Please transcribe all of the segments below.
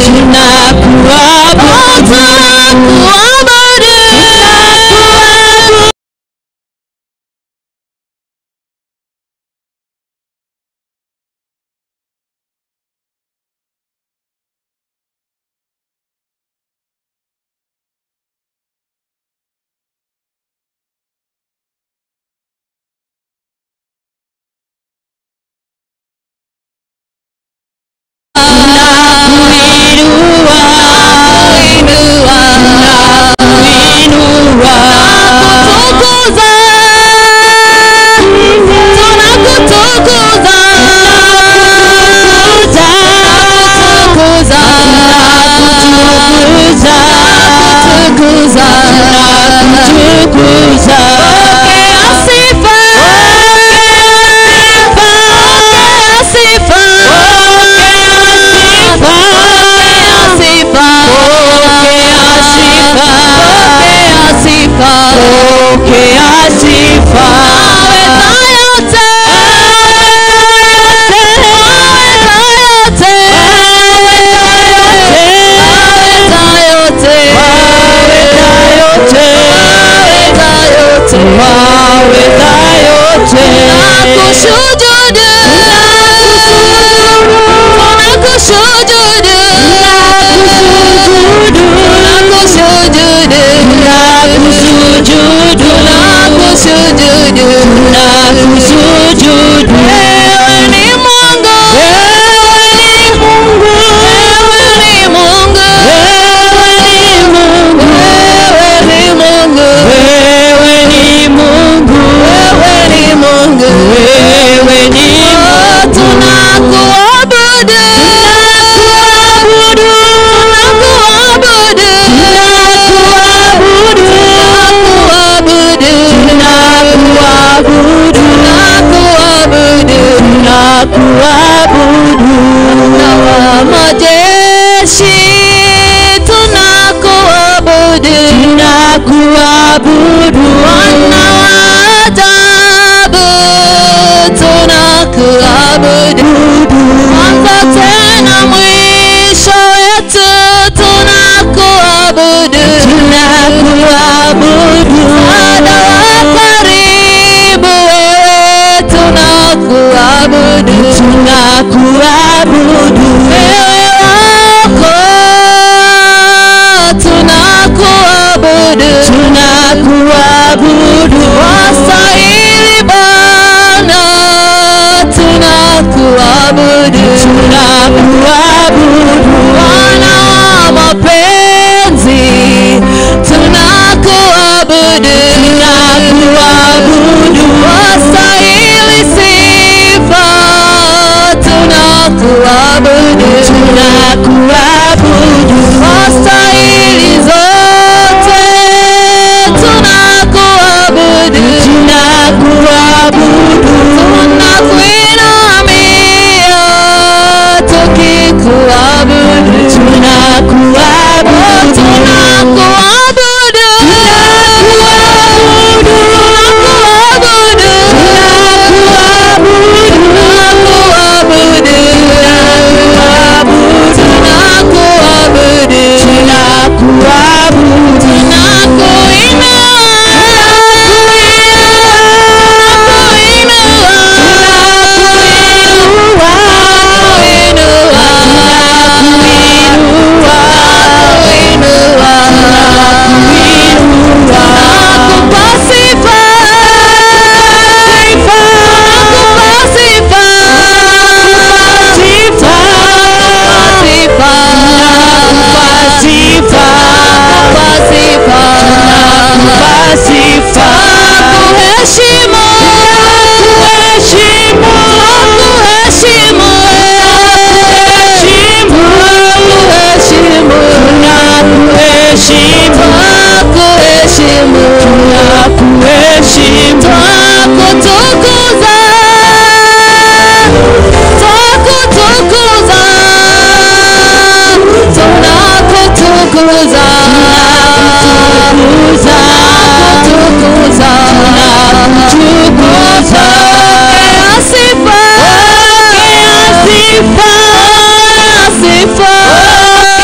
sifa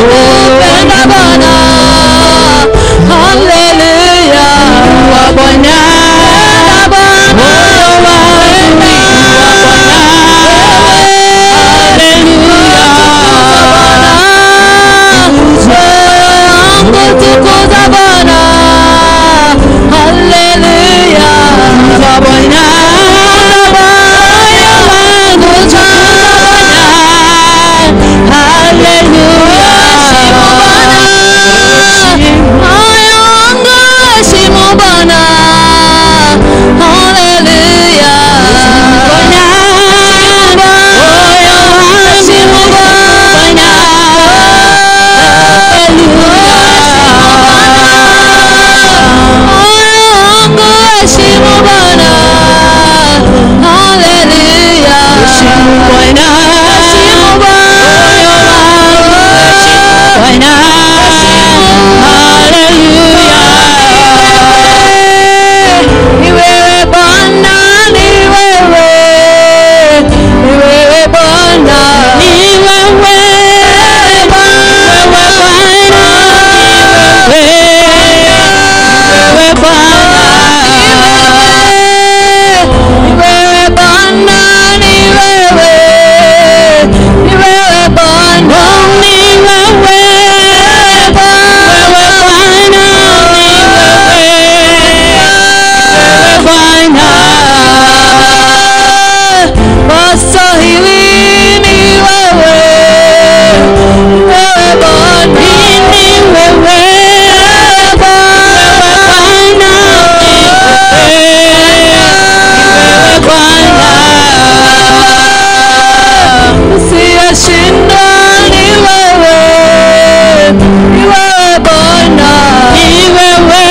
nakupenda Bwana. Haleluya. Wa Bwana. Bwana. Haleluya. Wangu tukuza Bwana. Haleluya. Wa Bwana. Moyo wangu tukuza Bwana. Haleluya. Moyo wangu heshimu Bwana. Haleluya. Moyo wangu heshimu Bwana. Waswahili ni wewe, wewe Bwana, ni wewe Bwana, wewe Bwana, usiyeshindwa ni wewe, ni wewe Bwana, ni wewe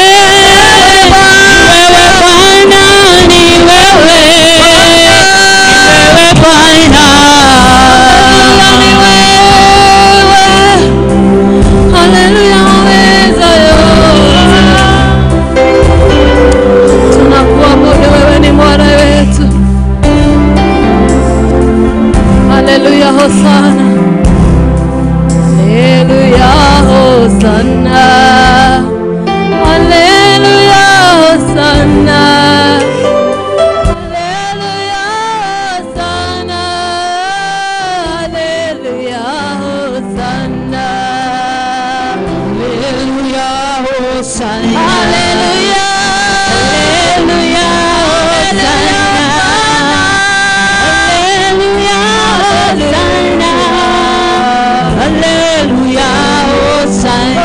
wewe Bwana, ni wewe wewe Bwana, ni wewe. Haleluya, waweza yote. Tunakuabudu wewe ni Bwana wetu. Haleluya, hosana. Haleluya, hosana. Haleluya, hosana. Haleluya, hosana. Haleluya, hosana. Haleluya, hosana. Haleluya. Haleluya, hosana. Haleluya, hosana.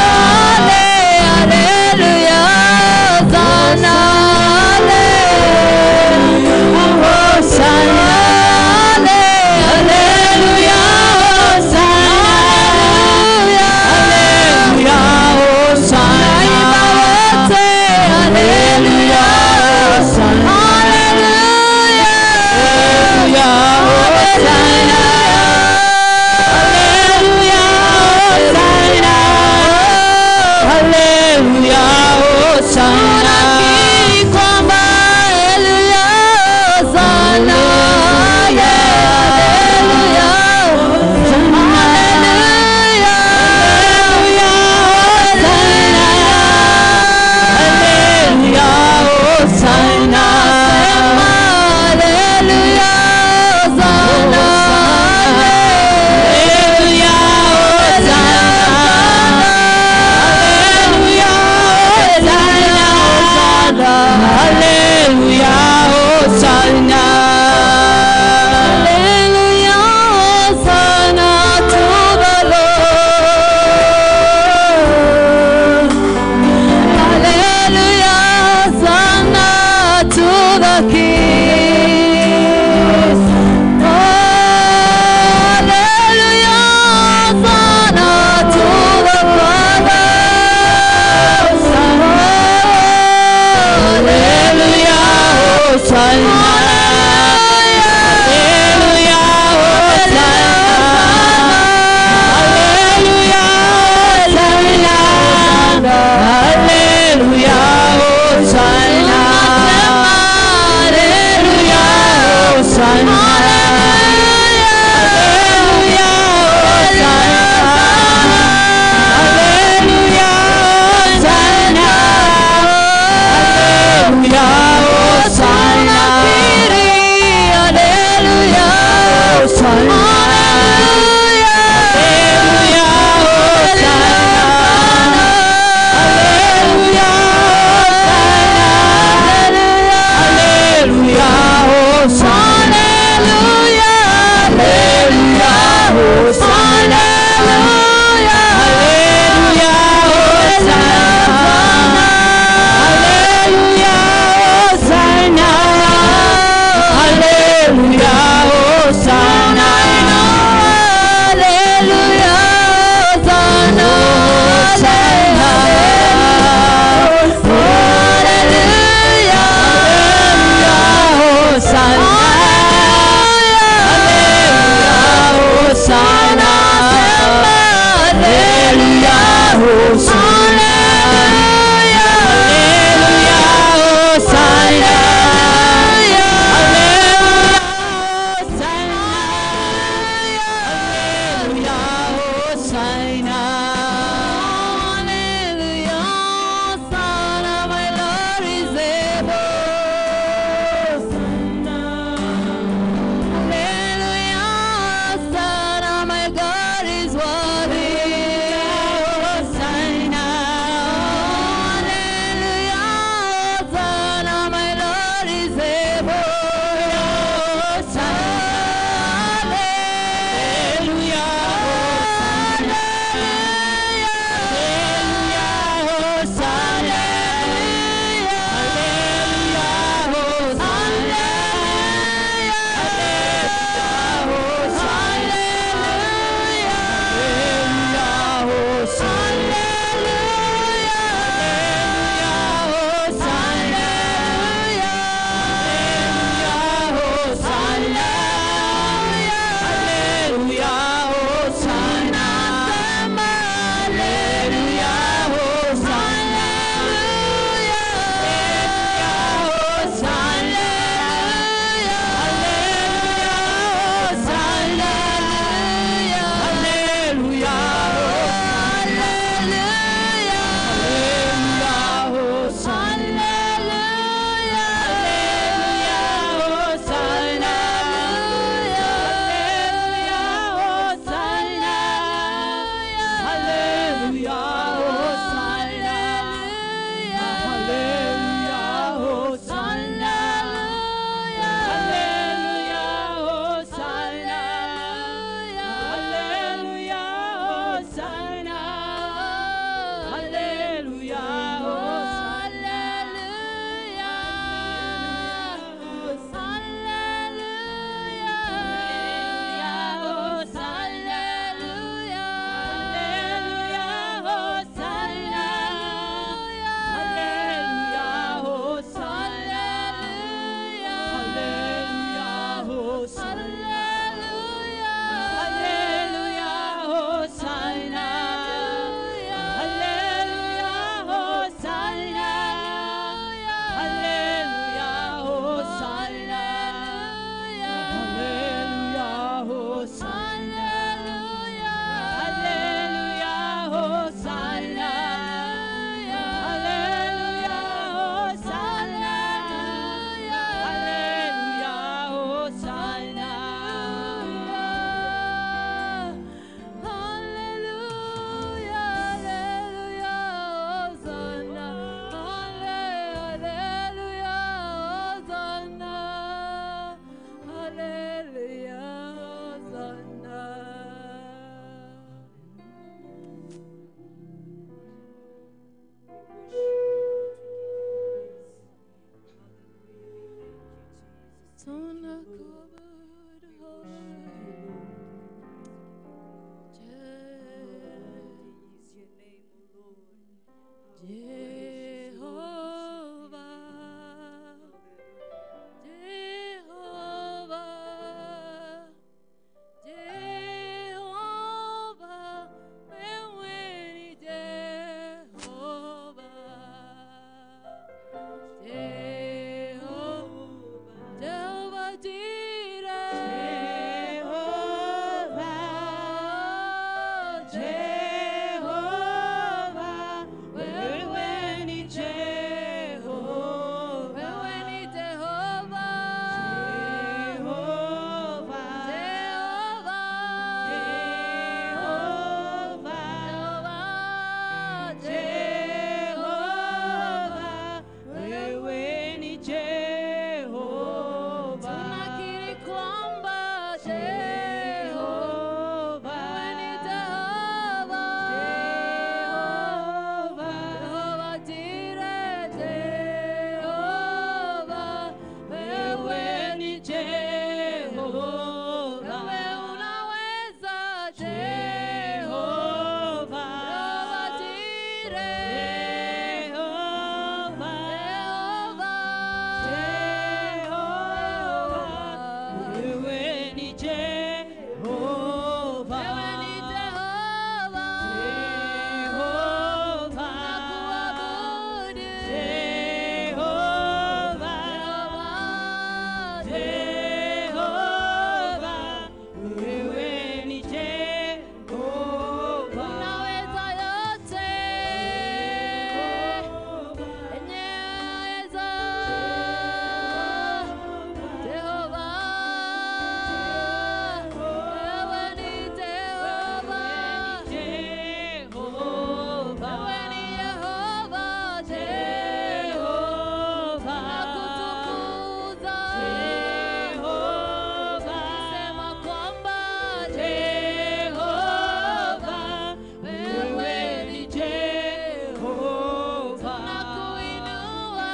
Haleluya, hosana. Hosana. Haleluya, hosana. Haleluya, hosana. Jehova, wewe ni Jehova. Wewe ni Jehova. Jehova. Jehova. Jehova. Jehova. Jehova, wewe ni Jehova. Tunakiri kwamba Jehova. Jehova. Wewe ni Jehova. Jehova. Jehova Jireh. Jehova. Wewe ni Jehova. Wewe unaweza Jehova. Jehova Jireh. Jehova. Jehova. Jehova. Wewe ni Jehova. Wewe ni Jehova. Jehova. Tunakuabudu. Jehova. Jehova. Wewe ni Jehova. Unaweza yote. Jehova. Enyeweza. Jehova. Wewe ni Jehova. Wewe ni Yehova. Jehova. Nakutukuza. Nikisema kwamba Jehova. Wewe ni Jehova. Nakuinua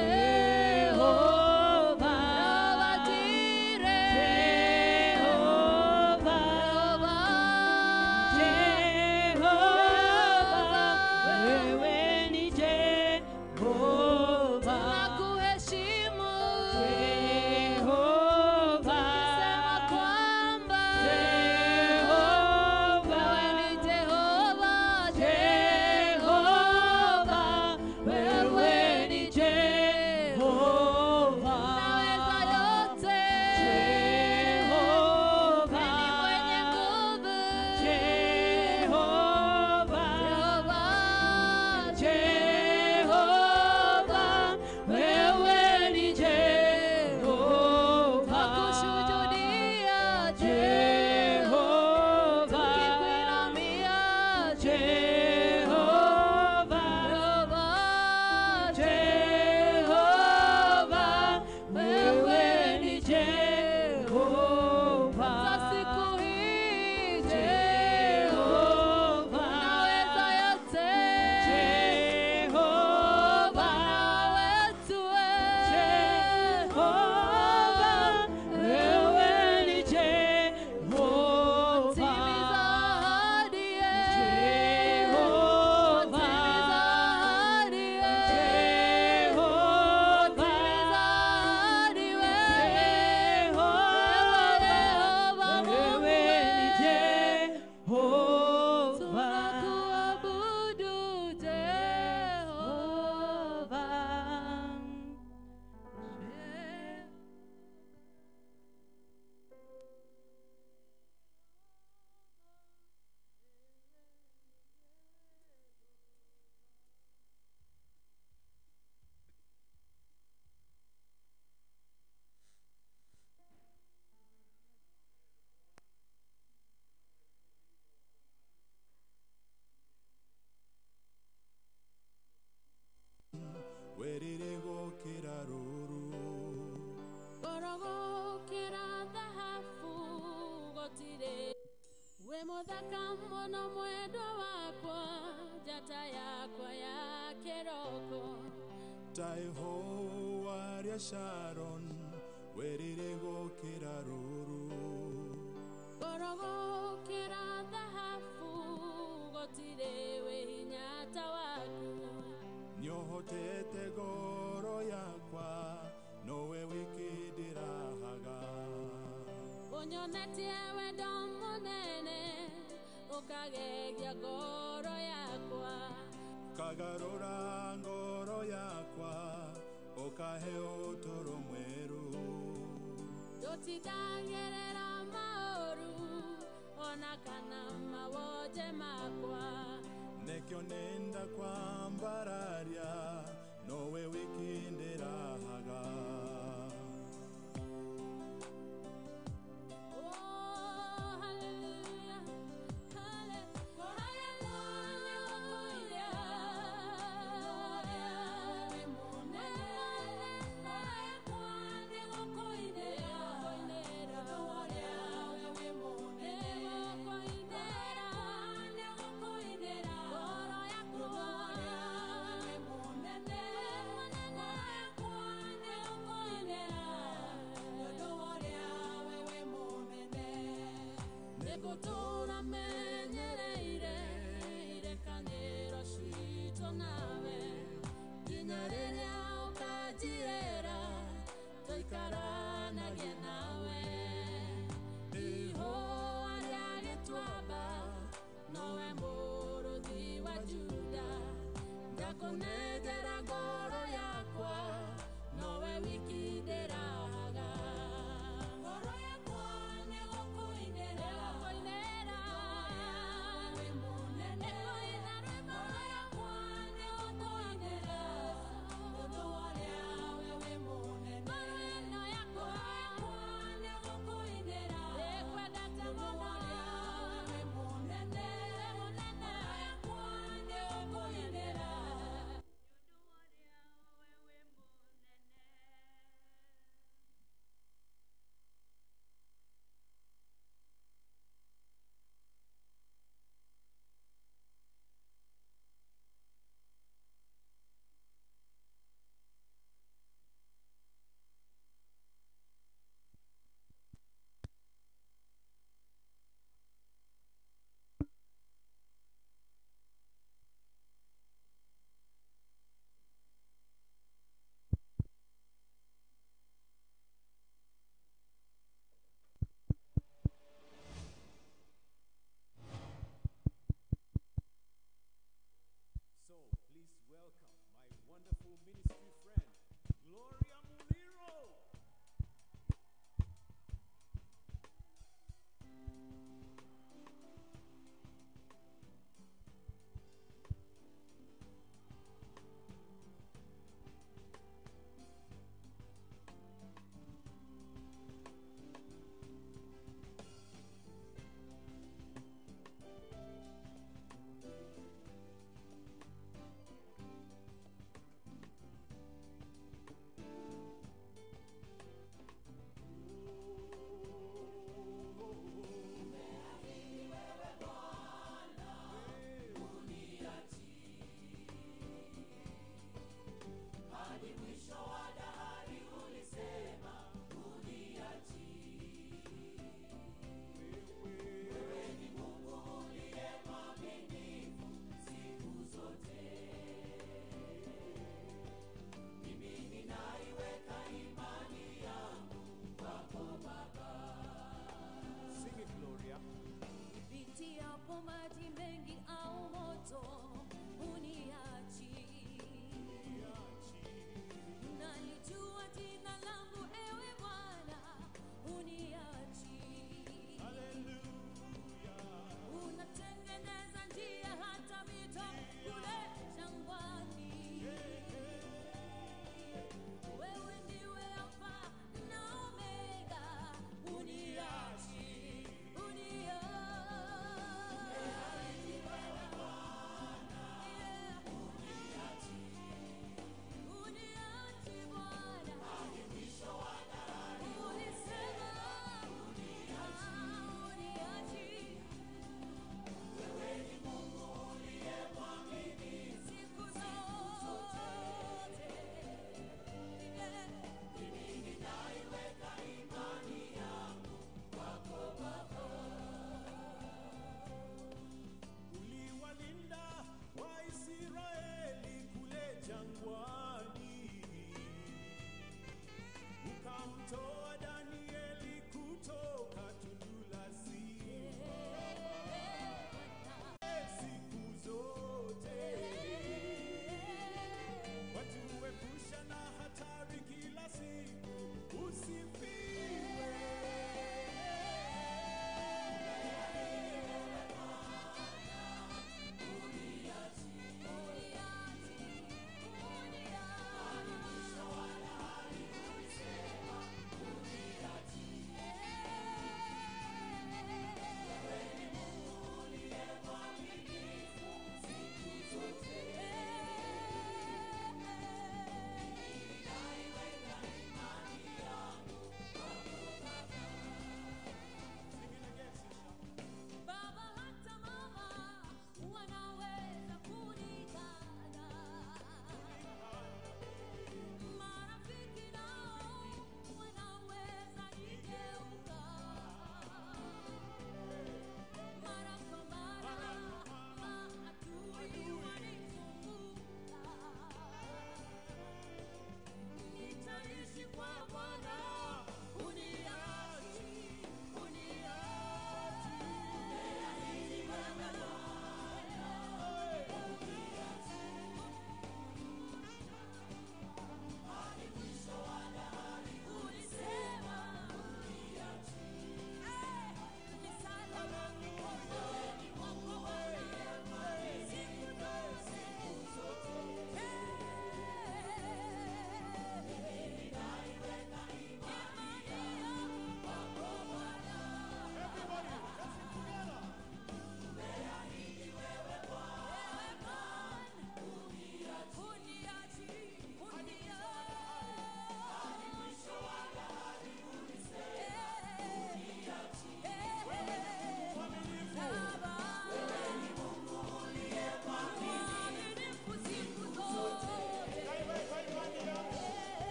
Jehova. Jehova Jireh. Jehova. Nakuheshimu. Nikisema kwamba wewe ni Jehova. Jehova. Wewe ni Jehova. Unaweza yote. Wewe ni mwenye nguvu. Jehova. Nakushuhudia Jehova. Tukikuinamia Jehova. Jehova. Wewe ni Jehova. Za siku hii Jehova. Unaweza yote. Jehova. Wetu Timiza ahadi Timiza ahadi Timiza ahadi Yehova Mungu Tunakuabudu Jehova werire gũkĩra rũru Gorogokera dhahabu gotire we muthaka mũno mwendwa wakwa njata yakwa ya kĩroko ta ihũa rĩa sharon werire gũkĩra rũru gorogokera dhahabu gotire we hinya ta waku nĩũhotete ngoro yakwa nowe wiki ndĩrahaga ũnyonetie wendo mũnene ũkagegia ngoro yakwa kagarũra ngoro yakwa ũkahe ũtũro mwerũ tũtindagĩrĩra maũru ona kana mawoje makwa nekyo nenda kwambararia nowe wiki ndĩrahaga Oh, hallelujah, Nĩgũtũũra menyereire irekanĩro citũ nawe nginya rĩrĩa ũkanjirĩra tũikaranagie nawe ihũa rĩa gĩtuamba nowe mũrũthi wa juda ndakũnengera ngoro yakwa nowe wiki ndĩrahaga ngoro yakwa nĩgũkũinĩra nĩgũkũinĩra wĩ mũnene nĩkũina rwĩmbo ngoro yakwa nĩgũkũinĩra tondũ warĩa we wĩ mũnene ngoro ĩno yakwa nĩgũkũinĩra ĩkwendete mũno warĩa we wĩ mũnene mũnene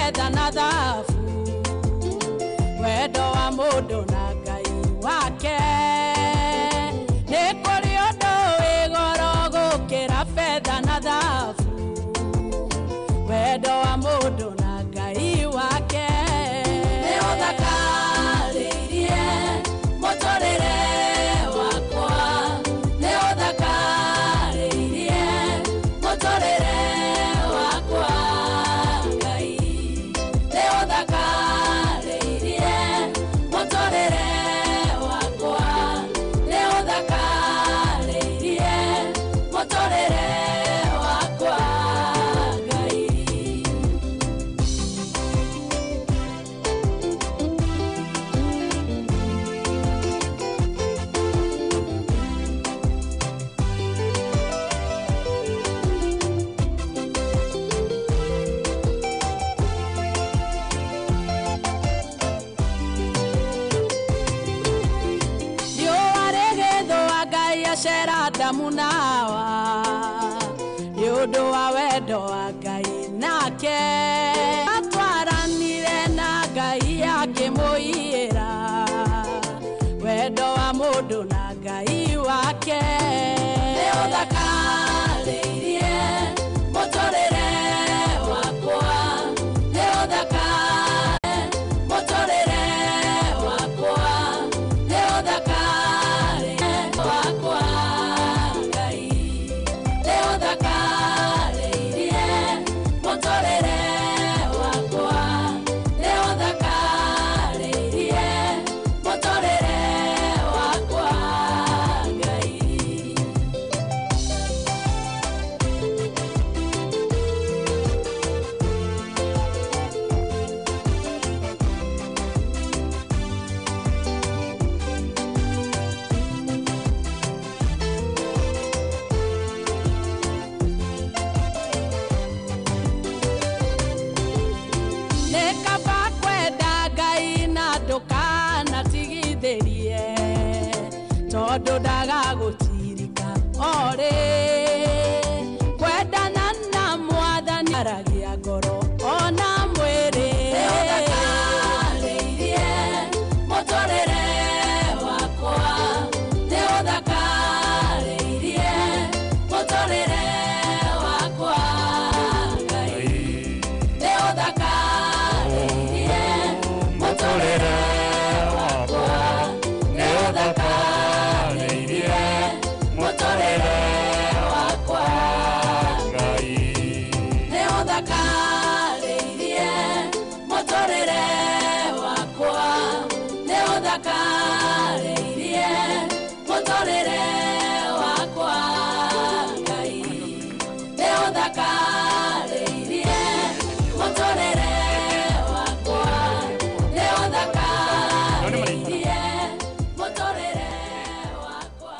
betha na thabu wendo wa mũndũ na ngai wake nĩ kũrĩ ũndũ wĩ goro gũkĩra betha na thabu wendo wa mũndũ na ngai wake nĩ ũthakarĩirie mũtũrĩre wakwa nĩ ũthakarĩirie mũtũrĩre wakwa ngai nĩ ũthakarĩirie mũtũrĩre wakwa nĩ ũthakarĩirie mũtũrĩre wakwa ngai riũa rĩgĩthũa ngai acera ndamu nawa nĩ ũndũ wa wendo wa ngai nake atwaranire na ngai akĩmũiyĩra wendo wa mũndũ na ngai wake nĩ ũthakarĩirie mũtũrĩre wakwa nĩ ũthakarĩirie mũtũrĩre wakwa nĩ ũthakarĩirie wakwa ngai nĩ ũthakarĩirie mũtũrĩre wakwa nĩ ũthakarĩirie mũtũrĩre wakwa ngai nĩ kaba kwenda ngai na ndũkanatigithĩrie tondũ ndagagũtirika orĩ kwendana na mwathani aragia ngoro ona mwĩrĩ mũtũrĩre wakwa nĩ ũthakarĩirie mũtũrĩre wakwa ngai nĩ ũthakarĩirie mũtũrĩre wakwa nĩ ũthakarĩirie mũtũrĩre wakwa Ngai. nĩ ũthakarĩirie mũtũrĩre wakwa nĩ ũthakarĩirie mũtũrĩre wakwa ngai nĩ ũthakarĩirie mũtũrĩre wakwa nĩ ũthakarĩirie mũtũrĩre wakwa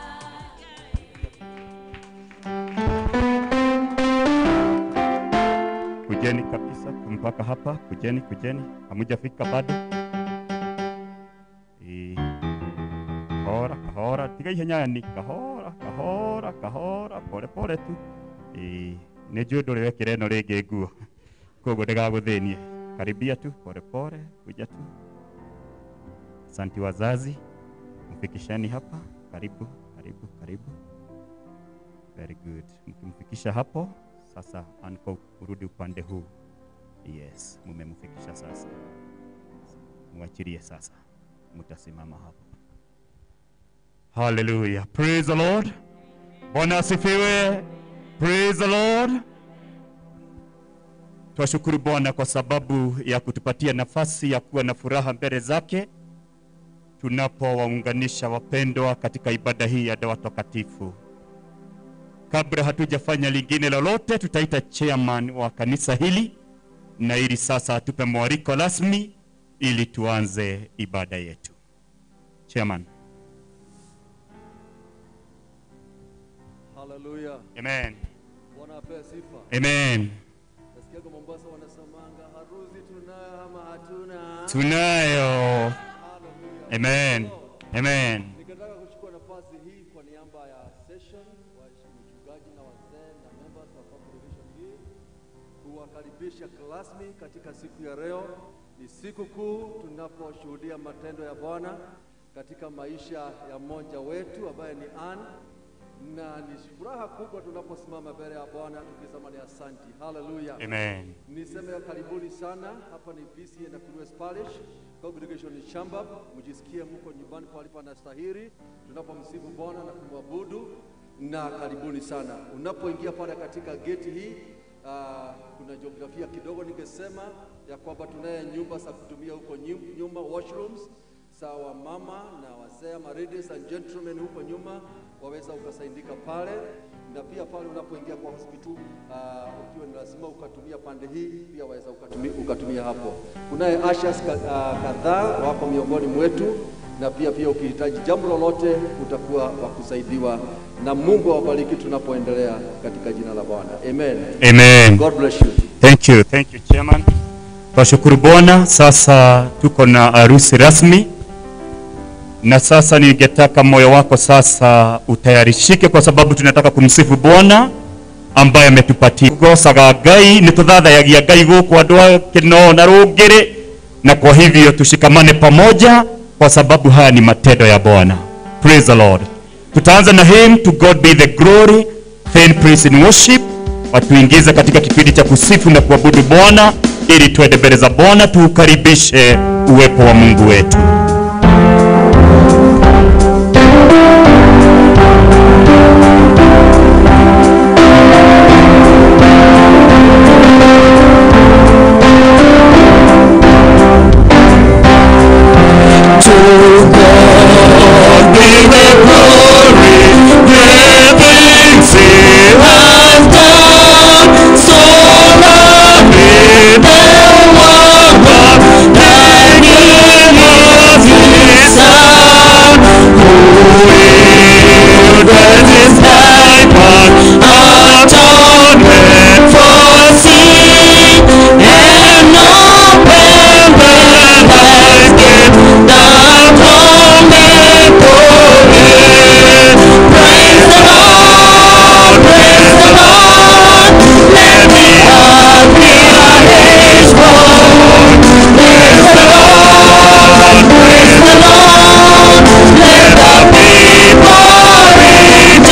Kujeni kabisa mpaka hapa, kujeni, kujeni, hamujafika bado. Eh, Kahora, kahora, tiga ihenya ni kahora, kahora, kahora, pole pole tu. Eh, nĩ njũĩ ndũrĩ wekĩra ĩno rĩngĩ nguo, koguo ndĩgagũthĩnie. Karibia tu, pole pole, kuja tu. Asanti wazazi, mfikisheni hapa. Karibu, karibu, karibu. Very good. Mkimfikisha hapo sasa, anko urudi upande huu. Yes, mumemfikisha sasa. Mwachilie sasa, mtasimama hapo. Hallelujah. Praise the Lord. Bwana asifiwe. Praise the Lord. Twashukuru Bwana kwa sababu ya kutupatia nafasi ya kuwa na furaha mbele zake tunapowaunganisha wapendwa katika ibada hii ya ndoa takatifu. Kabla hatujafanya lingine lolote, tutaita chairman wa kanisa hili na ili sasa atupe mwaliko rasmi ili tuanze ibada yetu. Chairman. Haleluya. Amen. Bwana apewe sifa. Amen. Nasikiaga Mombasa wanasemanga harusi tunayo ama hatuna. Tunayo. Haleluya. Amen. Amen. Nikataka kuchukua nafasi hii kwa niaba ya session wa mchungaji na wazee na members wa congregation hii kuwakaribisha kuwakaribisha rasmi katika siku ya leo. Ni siku kuu tunaposhuhudia matendo ya Bwana katika maisha ya mmoja wetu ambaye ni Ann, na ni furaha kubwa tunaposimama mbele ya Bwana tukisema ni asanti. Haleluya. Amen. Niseme karibuni sana. Hapa ni BCA na Kurues Parish Congregation in Shambab. Mjisikie mko nyumbani pale panastahili tunapomsifu Bwana na kumwabudu, na karibuni sana. Unapoingia pale katika geti hii uh, kuna jiografia kidogo, ningesema ya kwamba tunaye nyumba za kutumia huko nyu- nyuma, washrooms sawa mama na wazee ama ladies and gentlemen huko nyuma waweza ukasaidika pale, na pia pale unapoingia kwa hospital uh, ukiwa ni lazima ukatumia pande hii, pia waweza ukatumia, ukatumia hapo. Kunaye ushers ka, uh, kadhaa wako miongoni mwetu, na pia pia ukihitaji jambo lolote utakuwa wa kusaidiwa, na Mungu awabariki tunapoendelea katika jina la Bwana, amen. Amen. God bless you. Thank you, thank you chairman. Twashukuru Bwana. Sasa tuko na harusi rasmi, na sasa ningetaka moyo wako sasa utayarishike, kwa sababu tunataka kumsifu Bwana ambaye ametupatia gocaga Ngai nĩ tũthathayagia Ngai gũkũ andũ a kĩno na rũngĩrĩ, na kwa hivyo tushikamane pamoja, kwa sababu haya ni matendo ya Bwana. Praise the Lord. Tutaanza na hymn to God be the glory, then praise and worship watuingize katika kipindi cha kusifu na kuabudu Bwana ili tuende mbele za Bwana tuukaribishe uwepo wa Mungu wetu. Let the people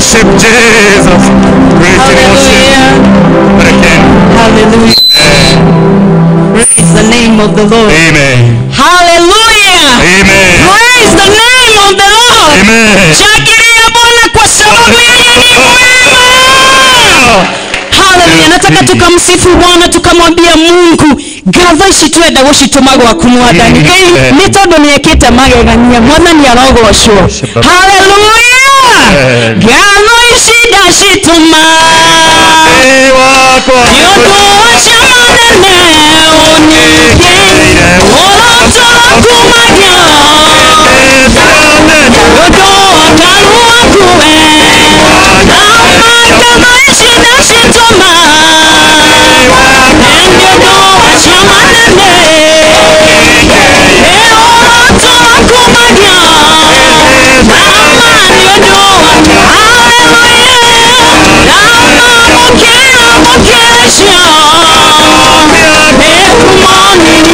worship Jesus. Praise and worship. Hallelujah. Again. Hallelujah. Praise the name of the Lord. Amen. Hallelujah. Amen. Praise the name of the Lord. Amen. Shangilia Bwana kwa sababu yeye ni mwema. Haleluya. Nataka tukamsifu Bwana tukamwambia Mungu ngatho ici twenda gucitumagwo akunwa ndani ngai nĩ tondũ nĩ ekĩte magegania mwathani arogocwo haleluya ngatho ici ndacituma Ee wakwa. nĩ ũndũ wacio manene ũnyingĩ ũrotokumagia ũndũ wakaru waku we na magatho ici ndacituma nĩ ũndũ wacio manene ũrotokumagia na mani ũndũ waku haleluya na mamũkĩra mũkĩcio nĩkumoni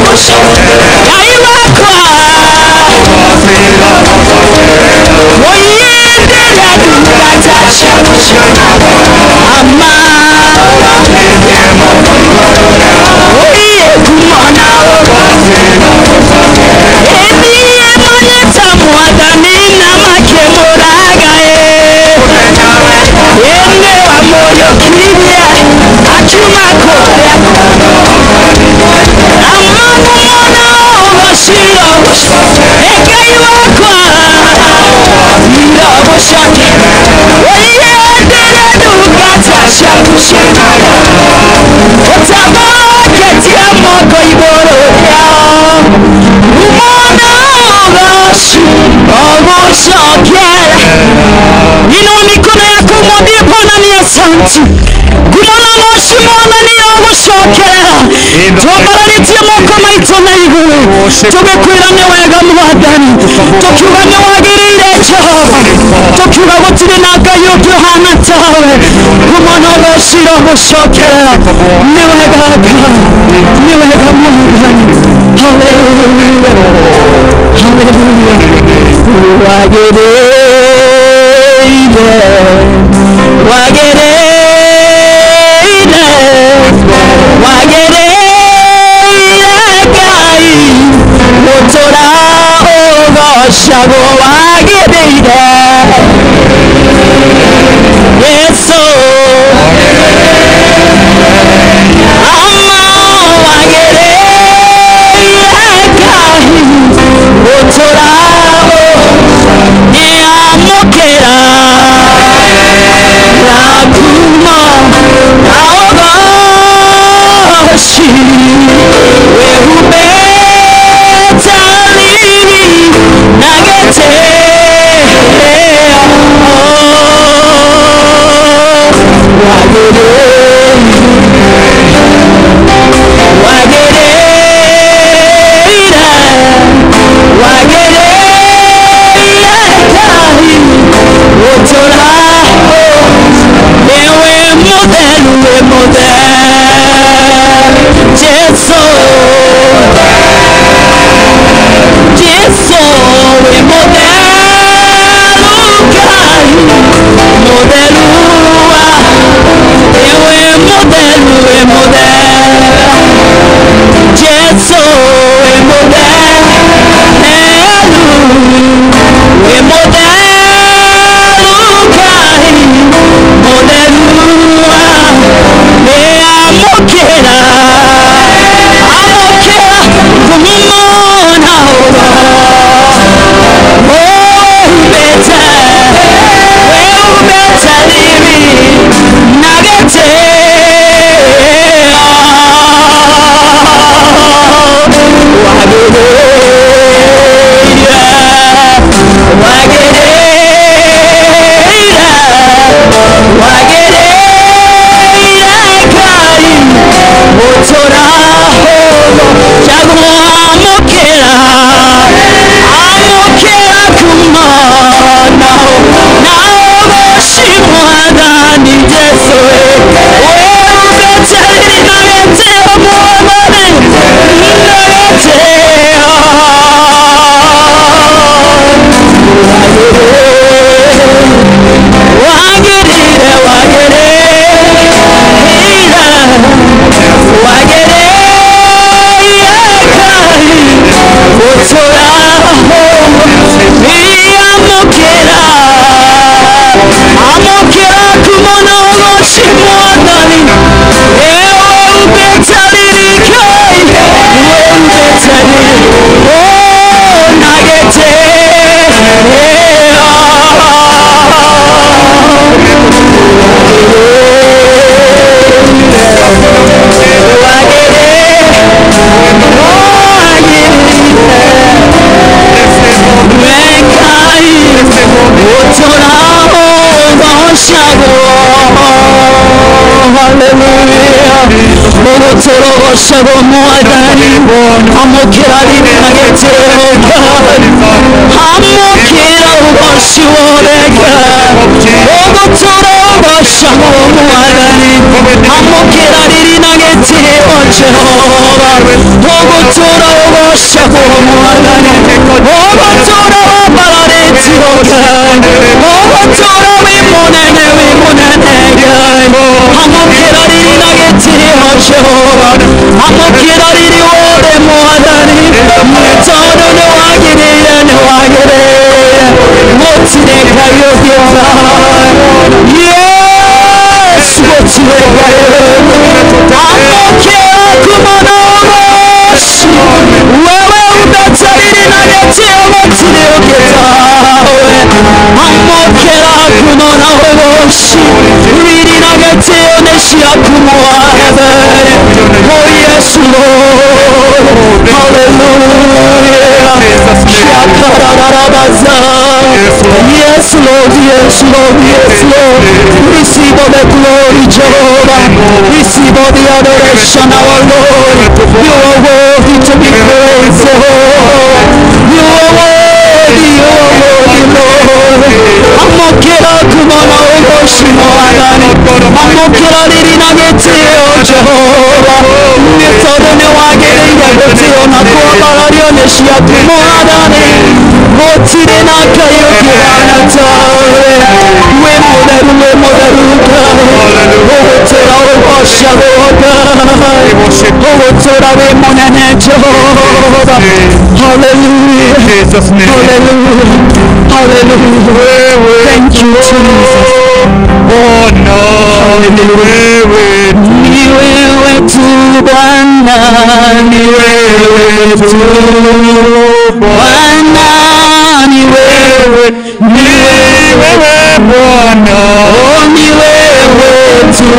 Inua mikono yako mwambie Bwana ni asante. Gumana moshi mwana ni ogucokerera. Twambararitie moko maitũ na igũrũ. Tũgĩkwĩra nĩ wega Mwathani. Tũkiuga nĩ wagĩrĩire Jehova. Tũkiuga gũtirĩ na Ngai ũngĩ ũhana tawe. Gumana ũgocira ũgũcokerera. Nĩ wega Ngai. Nĩ wega Mwathani. Hallelujah. Hallelujah. Wagĩrĩire wagĩrĩire wagĩrĩire ngai gũtũra ũgocagwo wagĩrĩire yesu ama wagĩrĩire ngai gũtũra nĩamũkĩra rakuma naogoshi wehubetalili nagetea wagereira wagereira kai utoraho ewe mutheru we mutheru jesu jesu we mutheru kai mutheruwa ewe mutheru we mutheru jesu we mutheru we mutheru kai mutheruwa nĩamũkĩra amũkĩra kumumona ũro wĩhubĩte wĩhubĩte riri na gĩtĩo wagĩrĩire wagĩrĩire wagĩrĩire ngai gũtũraho jagwo amũkĩra amũkĩra kumanaho naũgũci mwathani jesu wĩhubĩte riri na gĩtĩo mwathani wagĩrĩire wagĩrĩire wagĩrĩire ngai gũtũraho iamũkĩra amũkĩra kumana ũgũci mwathani ĩũmbĩte riri ngai ũmbĩte riri na Ogotorogoshego mwathani amũkĩra riri na gĩtĩo amũkĩra ũgoci worega ũgũtũrogocagwo mwathani amũkĩra riri na gĩtĩo jehova ũgũtũra ogutura wi munene wi munene ngai amukira riri na gitio jehova amukira riri wothe mwathani nĩ tondũ nĩ wagĩrĩire nĩ wagĩrĩire gũtirĩ ngai ũngĩ ta yesu gũtirĩ ngai amũkĩra kumana ũgoci wewe umetariri na gĩtio gũtirĩ ũngĩ tawe amũkĩra kumana ũgoci riri na gĩtio nĩ ciaku mwathe o yesu lord hallelujah shakarararabaza yes lord yes lord yes lord receive all the glory jehovah receive all the adoration our lord you are worthy to be praised jehovah you are worthy you are worthy lord amokera kumana ugoshi mwathani amokera riri na gĩtĩo jehova nĩ tondũ nĩ wagĩrĩire gũtĩo na kwambarario nĩ ciaku mwathani gũtirĩ na ngai ũngĩhana tawe wĩ mũtheru wĩ mũtheru ngai ũgũtũra ũgocagwo ngai ũgũtũra wĩ mũnene jehova hallelujah Jesus name. hallelujah hallelujah thank you jesus Oh no, wewe ni wewe tu bwana ni wewe tu bwana ni wewe ni wewe Bwana, oh ni wewe tu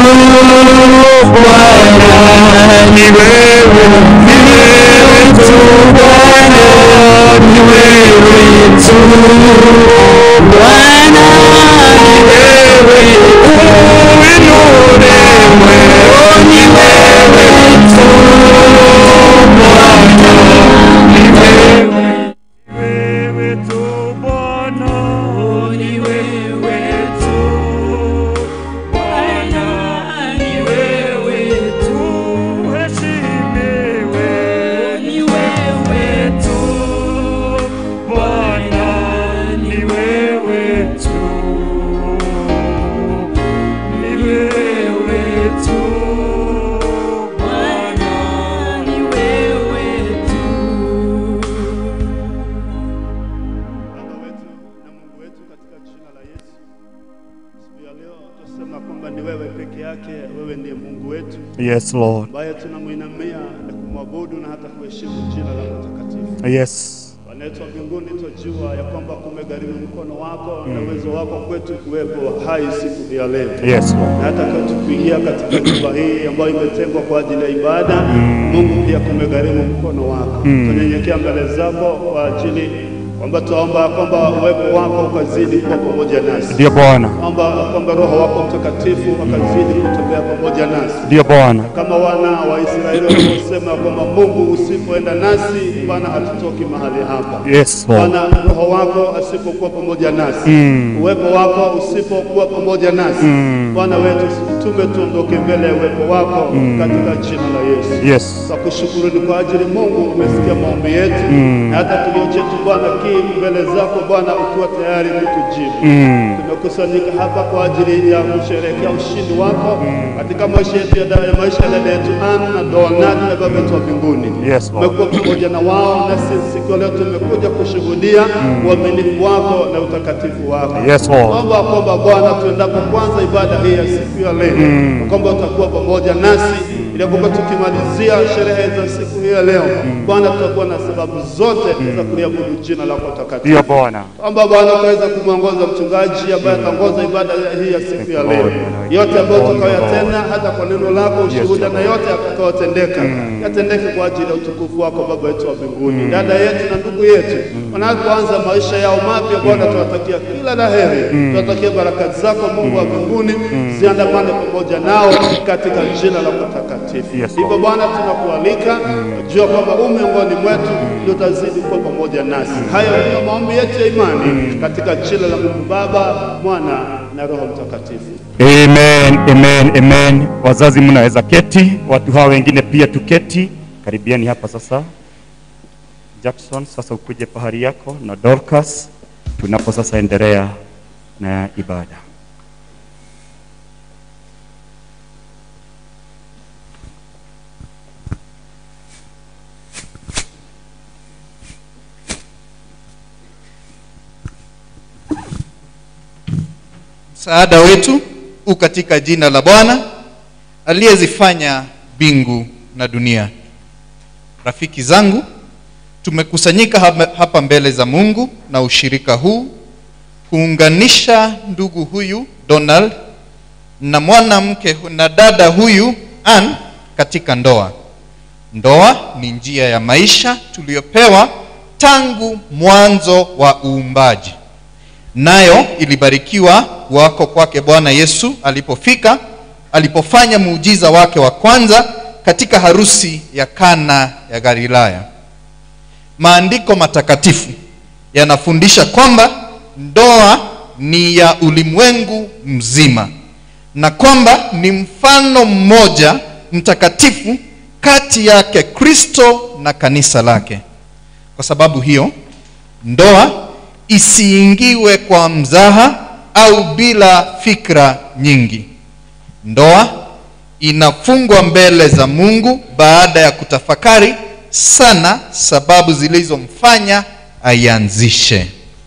bwana ni wewe ni wewe tu bwana ni wewe tu bwana ni wewe uinuliwe. oh ni wewe tu bwana ni wewe Wewe tu Bwana, ni wewe tu Bwana ni wewe tu uheshimiwe. ni wewe tu Bwana, ni wewe tu. Ni wewe tu. Bwana ni wewe tu Baba wetu na Mungu wetu katika jina la Yesu. Siku ya leo tusema kwamba ni wewe peke yake, wewe ndiye Mungu wetu Yes, Lord. ambaye tunamwinamia na kumwabudu na hata kuheshimu jina lako takatifu. Yes. Bwana wetu wa mbinguni, twajua ya kwamba kumegharimu mkono wako na uwezo wako kwetu kuwepo hai siku hii ya leo Yes, Lord. na hata kwetu kuingia katika nyumba hii ambayo imetengwa kwa ajili ya ibada. Mungu pia kumegharimu mkono wako. Tunyenyekea mbele zako kwa ajili kwamba tuomba kwamba uwepo wako ukazidi kuwa pamoja nasi. Ndio Bwana. Omba kwamba Roho wako Mtakatifu akazidi kutembea pamoja nasi Ndio Bwana. kama wana wa Israeli waliposema kwamba Mungu usipoenda nasi, Bwana hatutoki mahali hapa. Yes, Lord. Bwana, Roho wako asipokuwa pamoja nasi, uwepo wako usipokuwa pamoja nasi, Bwana wetu tume tuondoke mbele ya uwepo wako katika jina la Yesu. Yes. Tunakushukuru ni kwa ajili Mungu umesikia maombi yetu na hata kilio chetu Bwana kii mbele zako Bwana ukiwa tayari kutujibu. Tumekusanyika hapa kwa ajili ya kusherehekea ushindi wako katika maisha yetu ya da- ya maisha ya dada yetu Ann na Donald na baba yetu wa mbinguni. Yes, Lord. Umekuwa pamoja na wao na sisi siku ya leo tumekuja kushuhudia uaminifu wako na utakatifu wako. Yes, Lord. Naomba kwamba Bwana tuendapo kwanza ibada hii ya siku ya leo, kwamba utakuwa pamoja nasi ili kwamba tukimalizia sherehe za siku hii ya leo, Bwana tutakuwa na sababu zote za kuliabudu jina lako takatifu. Ndio Bwana. Kwamba Bwana ukaweza kumwongoza mchungaji ambaye ataongoza ibada hii ya siku ya leo, yote ambayo tutakayoyatenda hata kwa neno lako, ushuhuda na yote yatakayotendeka yatendeke kwa ajili ya utukufu wako Baba yetu wa mbinguni. Dada yetu na ndugu yetu wanapoanza maisha yao mapya, Bwana tunawatakia kila la heri, tunawatakia baraka zako Mungu wa mbinguni ziandamane pamoja nao katika jina lako takatifu. Yes, Hivyo Lord. Bwana tunakualika, jua kwamba u miongoni mwetu ndio utazidi kuwa pamoja nasi. Hayo ndiyo maombi yetu ya imani katika jina la Mungu Baba, Mwana na Roho Mtakatifu. Amen, amen, amen. Wazazi mnaweza keti, watu hawa wengine pia tuketi. Karibiani hapa sasa. Jackson, sasa ukuje pahali yako na Dorcas, tunapo sasa endelea na ibada. Msaada wetu u katika jina la Bwana aliyezifanya mbingu na dunia. Rafiki zangu, tumekusanyika hapa- hapa mbele za Mungu na ushirika huu kuunganisha ndugu huyu Donald na mwanamke hu- na dada huyu Ann katika ndoa. Ndoa ni njia ya maisha tuliyopewa tangu mwanzo wa uumbaji nayo ilibarikiwa kuwako kwake Bwana Yesu alipofika alipofanya muujiza wake wa kwanza katika harusi ya Kana ya Galilaya. Maandiko matakatifu yanafundisha kwamba ndoa ni ya ulimwengu mzima na kwamba ni mfano mmoja mtakatifu kati yake Kristo na kanisa lake. Kwa sababu hiyo, ndoa isiingiwe kwa mzaha au bila fikra nyingi. Ndoa inafungwa mbele za Mungu baada ya kutafakari sana sababu zilizomfanya aianzishe.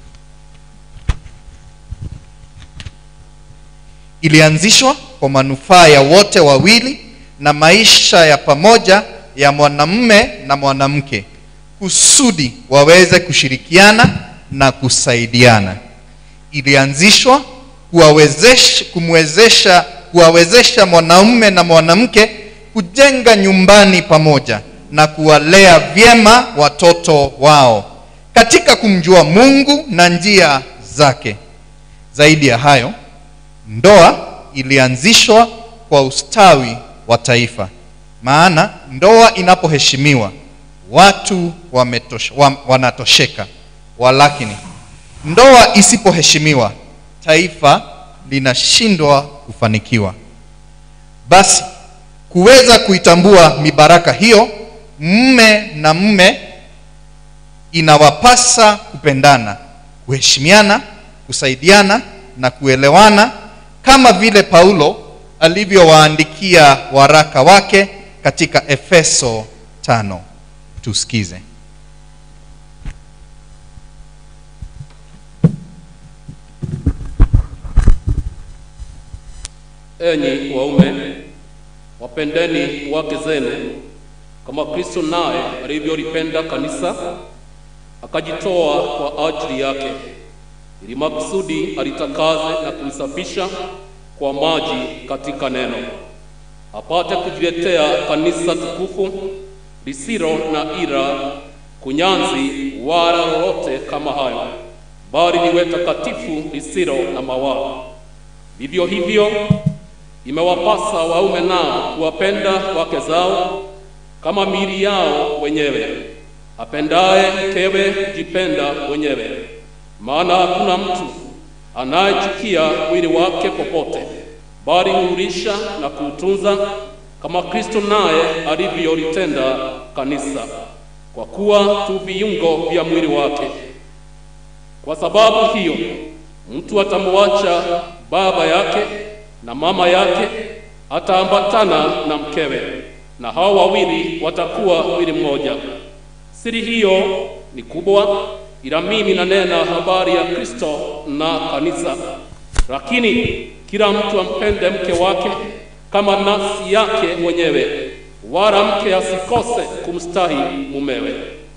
Ilianzishwa kwa manufaa ya wote wawili na maisha ya pamoja ya mwanamume na mwanamke kusudi waweze kushirikiana na kusaidiana. Ilianzishwa kuwawezesha kumwezesha kuwawezesha mwanaume na mwanamke kujenga nyumbani pamoja na kuwalea vyema watoto wao katika kumjua Mungu na njia zake. Zaidi ya hayo, ndoa ilianzishwa kwa ustawi wa taifa, maana ndoa inapoheshimiwa watu wametosha, wa, wanatosheka. Walakini ndoa isipoheshimiwa taifa linashindwa kufanikiwa. Basi kuweza kuitambua mibaraka hiyo, mme na mme inawapasa kupendana, kuheshimiana, kusaidiana na kuelewana kama vile Paulo alivyowaandikia waraka wake katika Efeso tano. Tusikize. Enyi waume, wapendeni wake zenu kama Kristo naye alivyolipenda kanisa akajitoa kwa ajili yake, ili makusudi alitakaze na kulisafisha kwa maji katika neno, apate kujiletea kanisa tukufu lisilo na ila, kunyanzi wala lolote kama hayo, bali liwe takatifu lisilo na mawaa. Vivyo hivyo imewapasa waume nao kuwapenda wake zao kama miili yao wenyewe. Apendaye mkewe jipenda mwenyewe, maana hakuna mtu anayechukia mwili wake popote, bali huulisha na kuutunza kama Kristo naye alivyolitenda kanisa, kwa kuwa tu viungo vya mwili wake. Kwa sababu hiyo mtu atamwacha baba yake na mama yake, ataambatana na mkewe, na hao wawili watakuwa mwili mmoja. Siri hiyo ni kubwa, ila mimi nanena habari ya Kristo na kanisa. Lakini kila mtu ampende mke wake kama nafsi yake mwenyewe, wala mke asikose kumstahi mumewe.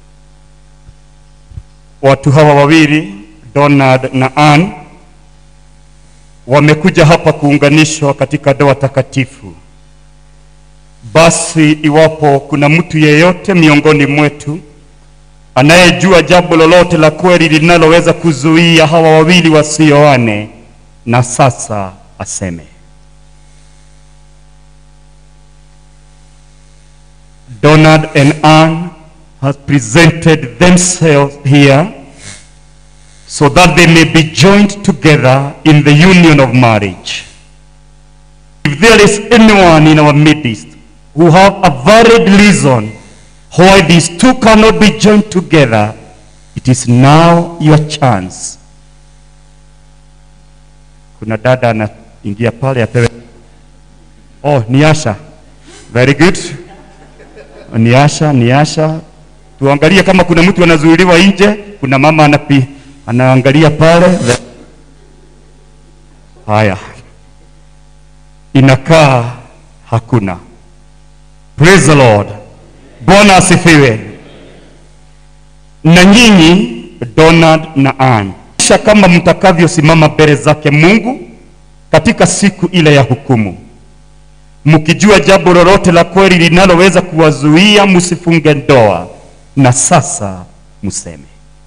Watu hawa wawili Donald na Ann wamekuja hapa kuunganishwa katika ndoa takatifu. Basi iwapo kuna mtu yeyote miongoni mwetu anayejua jambo lolote la kweli linaloweza kuzuia hawa wawili wasioane, na sasa aseme. Donald and Ann has presented themselves here so that they may be joined together in the union of marriage. If there is anyone in our midst who have a valid reason why these two cannot be joined together, it is now your chance. kuna dada anaingia pale apewe oh ni asha very good ni asha ni asha tuangalie kama kuna mtu anazuiliwa nje kuna mama anapi anaangalia pale haya inakaa hakuna praise the lord bwana asifiwe na nyinyi donald na Ann kisha kama mtakavyosimama mbele zake mungu katika siku ile ya hukumu mkijua jambo lolote la kweli linaloweza kuwazuia msifunge ndoa na sasa mseme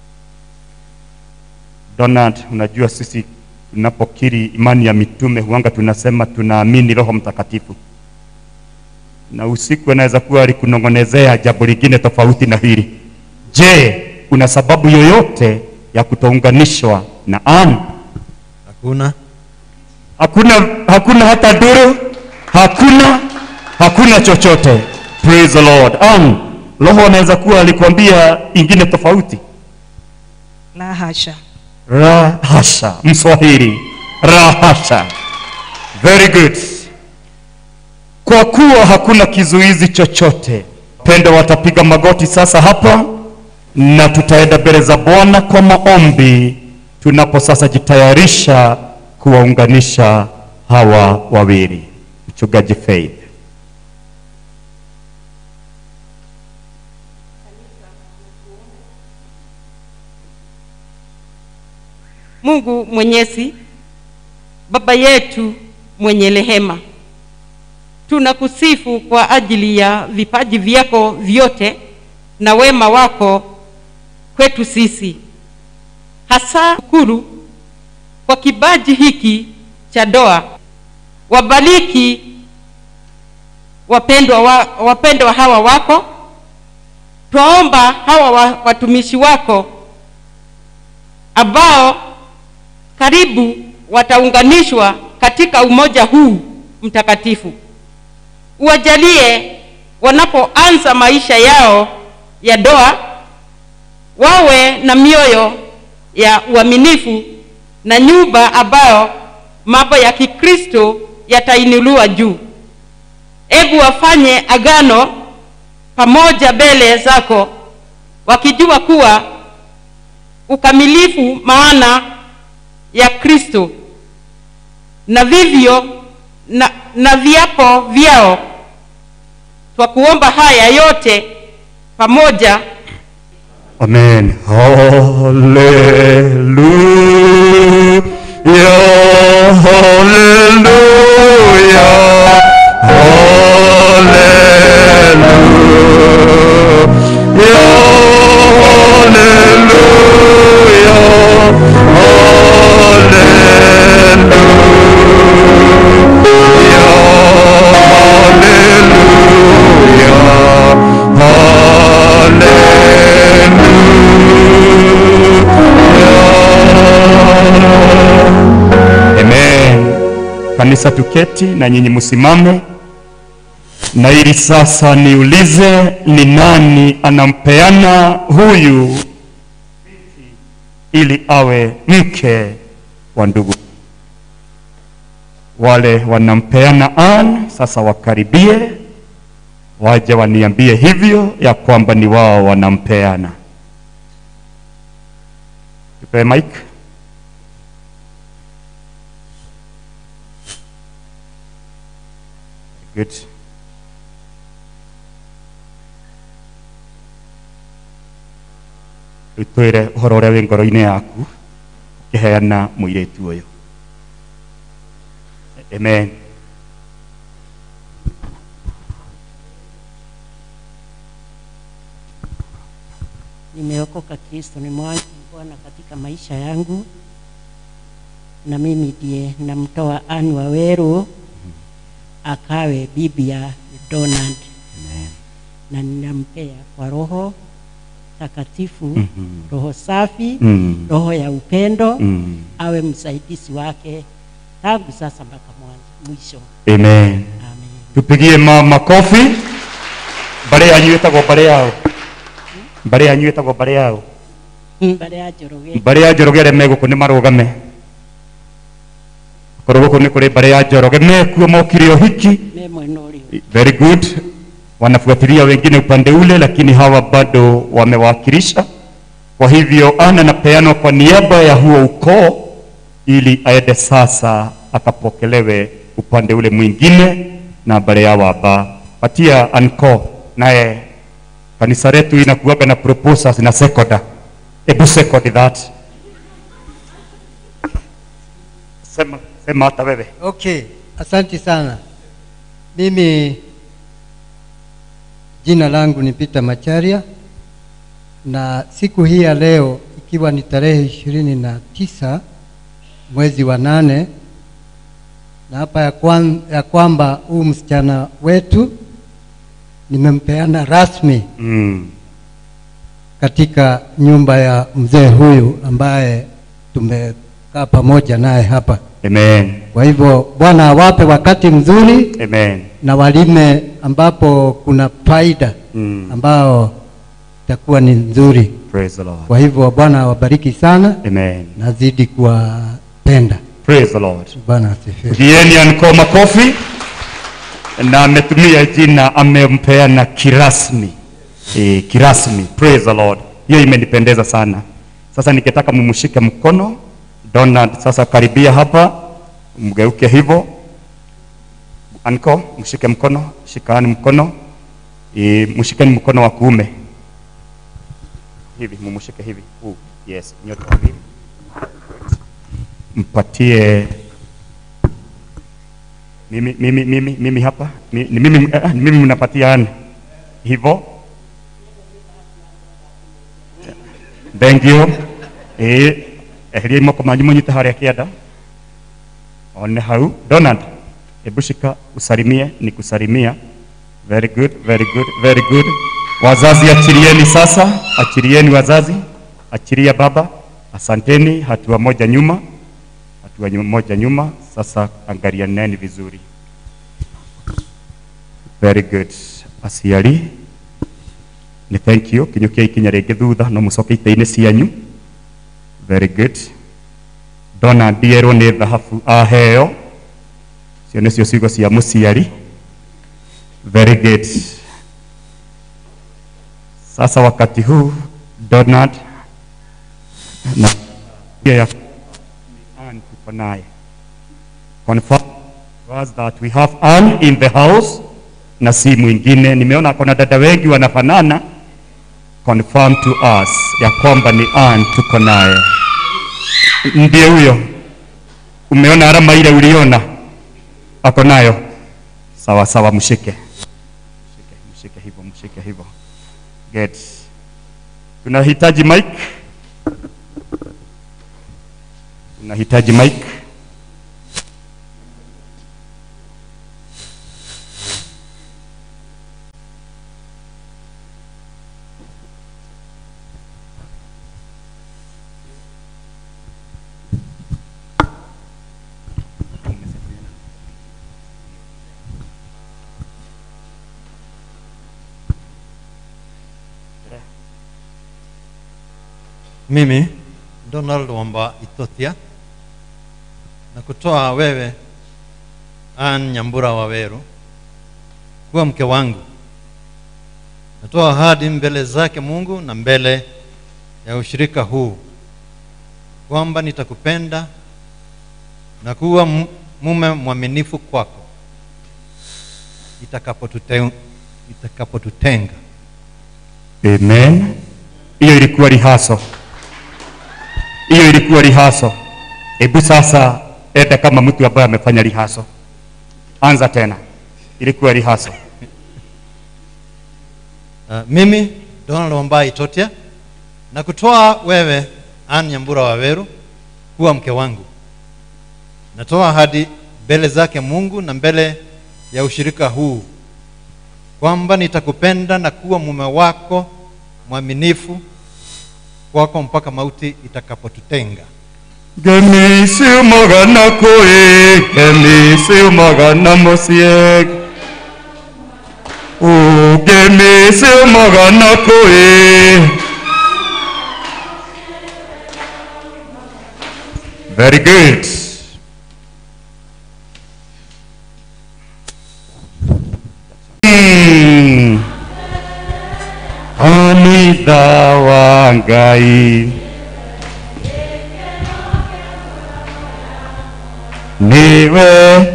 donald unajua sisi tunapokiri imani ya mitume huanga tunasema tunaamini roho mtakatifu na usiku anaweza kuwa alikunong'onezea jambo lingine tofauti na hili je kuna sababu yoyote ya kutounganishwa na Ann? hakuna hakuna hakuna hata duru hakuna hakuna chochote praise the lord Ann, roho anaweza kuwa alikwambia ingine tofauti la hasha rahasha mswahili rahasha very good kwa kuwa hakuna kizuizi chochote pendo watapiga magoti sasa hapa na tutaenda mbele za bwana kwa maombi tunapo sasa jitayarisha kuwaunganisha hawa wawili mchungaji faith Mungu Mwenyezi, Baba yetu mwenye rehema, tunakusifu kwa ajili ya vipaji vyako vyote na wema wako kwetu sisi, hasa shukuru kwa kibaji hiki cha doa. Wabariki wapendwa, wa, wapendwa hawa wako, twaomba hawa wa, watumishi wako ambao karibu wataunganishwa katika umoja huu mtakatifu. Uwajalie wanapoanza maisha yao ya doa, wawe na mioyo ya uaminifu na nyumba ambayo mambo ya Kikristo yatainuliwa juu. Ebu wafanye agano pamoja mbele zako, wakijua kuwa ukamilifu maana ya Kristo na vivyo na, na viapo vyao. Twakuomba haya yote pamoja Amen. Hallelujah. Hallelujah. Hallelujah. Amen. Kanisa tuketi na nyinyi msimame, na ili sasa niulize ni nani anampeana huyu ili awe mke wa ndugu. Wale wanampeana Ann sasa wakaribie, waje waniambie hivyo ya kwamba ni wao wanampeana. Tupe mike. Good. Rĩu twĩre ũhoro ũrĩa wĩ ngoro-inĩ yaku ũkĩheana mũirĩtu ũyũ amen Nimeokoka, Kristo ni mwanzo Bwana katika maisha yangu, na mimi ndiye namtoa Ann Waweru akawe bibi ya Donald, na ninampea kwa Roho Takatifu, Mhm. roho safi, Mm. roho ya upendo, Mm. awe msaidizi wake tangu sasa mpaka mwanzo mwisho. amen Amen. tupigie ma makofi mbarĩ yanyu ĩtagwo mbarĩ yao mbarĩ yanyu ĩtagwo mbarĩ yao mbere ya Njoroge mbarĩ ya njoroge arĩa megũkũ nĩ marũgame korwo guku ni kuri mbare ya njoroge mekuo mokire uhiki me mwena ũrĩa very good wanafuatilia wengine upande ule lakini hawa bado wamewakilisha kwa hivyo ana napeanwa kwa niaba ya huo ukoo ili aende sasa akapokelewe upande ule mwingine na mbele ya waba patia anko naye kanisa letu inakuwaga na proposals na sekoda hebu second that sema sema hata wewe Okay, asante sana. Mimi jina langu ni Peter Macharia na siku hii ya leo ikiwa ni tarehe ishirini na tisa mwezi wa nane na hapa ya, kwan, ya kwamba huu msichana wetu nimempeana rasmi mm. katika nyumba ya mzee huyu ambaye tumekaa pamoja naye hapa. amen Kwa hivyo Bwana awape wakati mzuri amen na walime ambapo kuna faida mm. ambao itakuwa ni nzuri. praise the lord Kwa hivyo Bwana awabariki sana, amen nazidi kuwapenda. praise the lord Bwana asifiwe. Gieni anko makofi na ametumia jina amempeana kirasmi e, kirasmi praise the lord hiyo imenipendeza sana sasa nikitaka mumshike mkono Donald sasa karibia hapa mgeuke hivyo anko mshike mkono shikani mkono e, mshikeni mkono wa kuume hivi mumshike hivi huu yes nyote wawili mpatie mimi, mimi, mimi, mimi hapa Mi- ni mimi, eh, ni mimi mnapatia ani hivyo thank you eh eheria moko manyu munyite haria kianda one hau donald hebu shika usalimie ni kusalimia very good very good very good wazazi achilieni sasa achilieni wazazi achilia baba asanteni hatua moja nyuma hatua nyu- moja nyuma sasa angalianeni vizuri very good aciari ni thank you kinyukia ikinya rĩngĩ thutha no mũcoke itĩ-inĩ cianyu very good ndona ndierwo nĩ thahabu aheo cio nĩcio ciugo cia mũciari very good sasa wakati huu donald na pia ya Ann tuko naye confirm to us that we have Ann in the house na si mwingine nimeona kuna dada wengi wanafanana confirm to us ya kwamba ni Ann tuko naye ndiye huyo umeona alama ile uliona ako nayo sawa sawa mshike mshike mshike hivyo mshike hivyo get tunahitaji mic tunahitaji mic Mimi Donald Wamba Itothia na kutoa wewe Ann Nyambura Waweru kuwa mke wangu. Natoa ahadi mbele zake Mungu na mbele ya ushirika huu kwamba nitakupenda na kuwa mu- mume mwaminifu kwako itakapotute- itakapotutenga. Amen. Hiyo ilikuwa rihaso, hiyo ilikuwa rihaso. Hebu sasa enda kama mtu ambaye amefanya rihaso, anza tena. Ilikuwa rihaso. Uh, mimi Donald Wambai Itotia na kutoa wewe Ann Nyambura Waweru kuwa mke wangu. Natoa ahadi mbele zake Mungu na mbele ya ushirika huu kwamba nitakupenda na kuwa mume wako mwaminifu kwako mpaka mauti itakapotutenga. Gemisi magana koe, gemisi magana mosiek. O gemisi magana koe. Very good. kanitha wa ngai niwe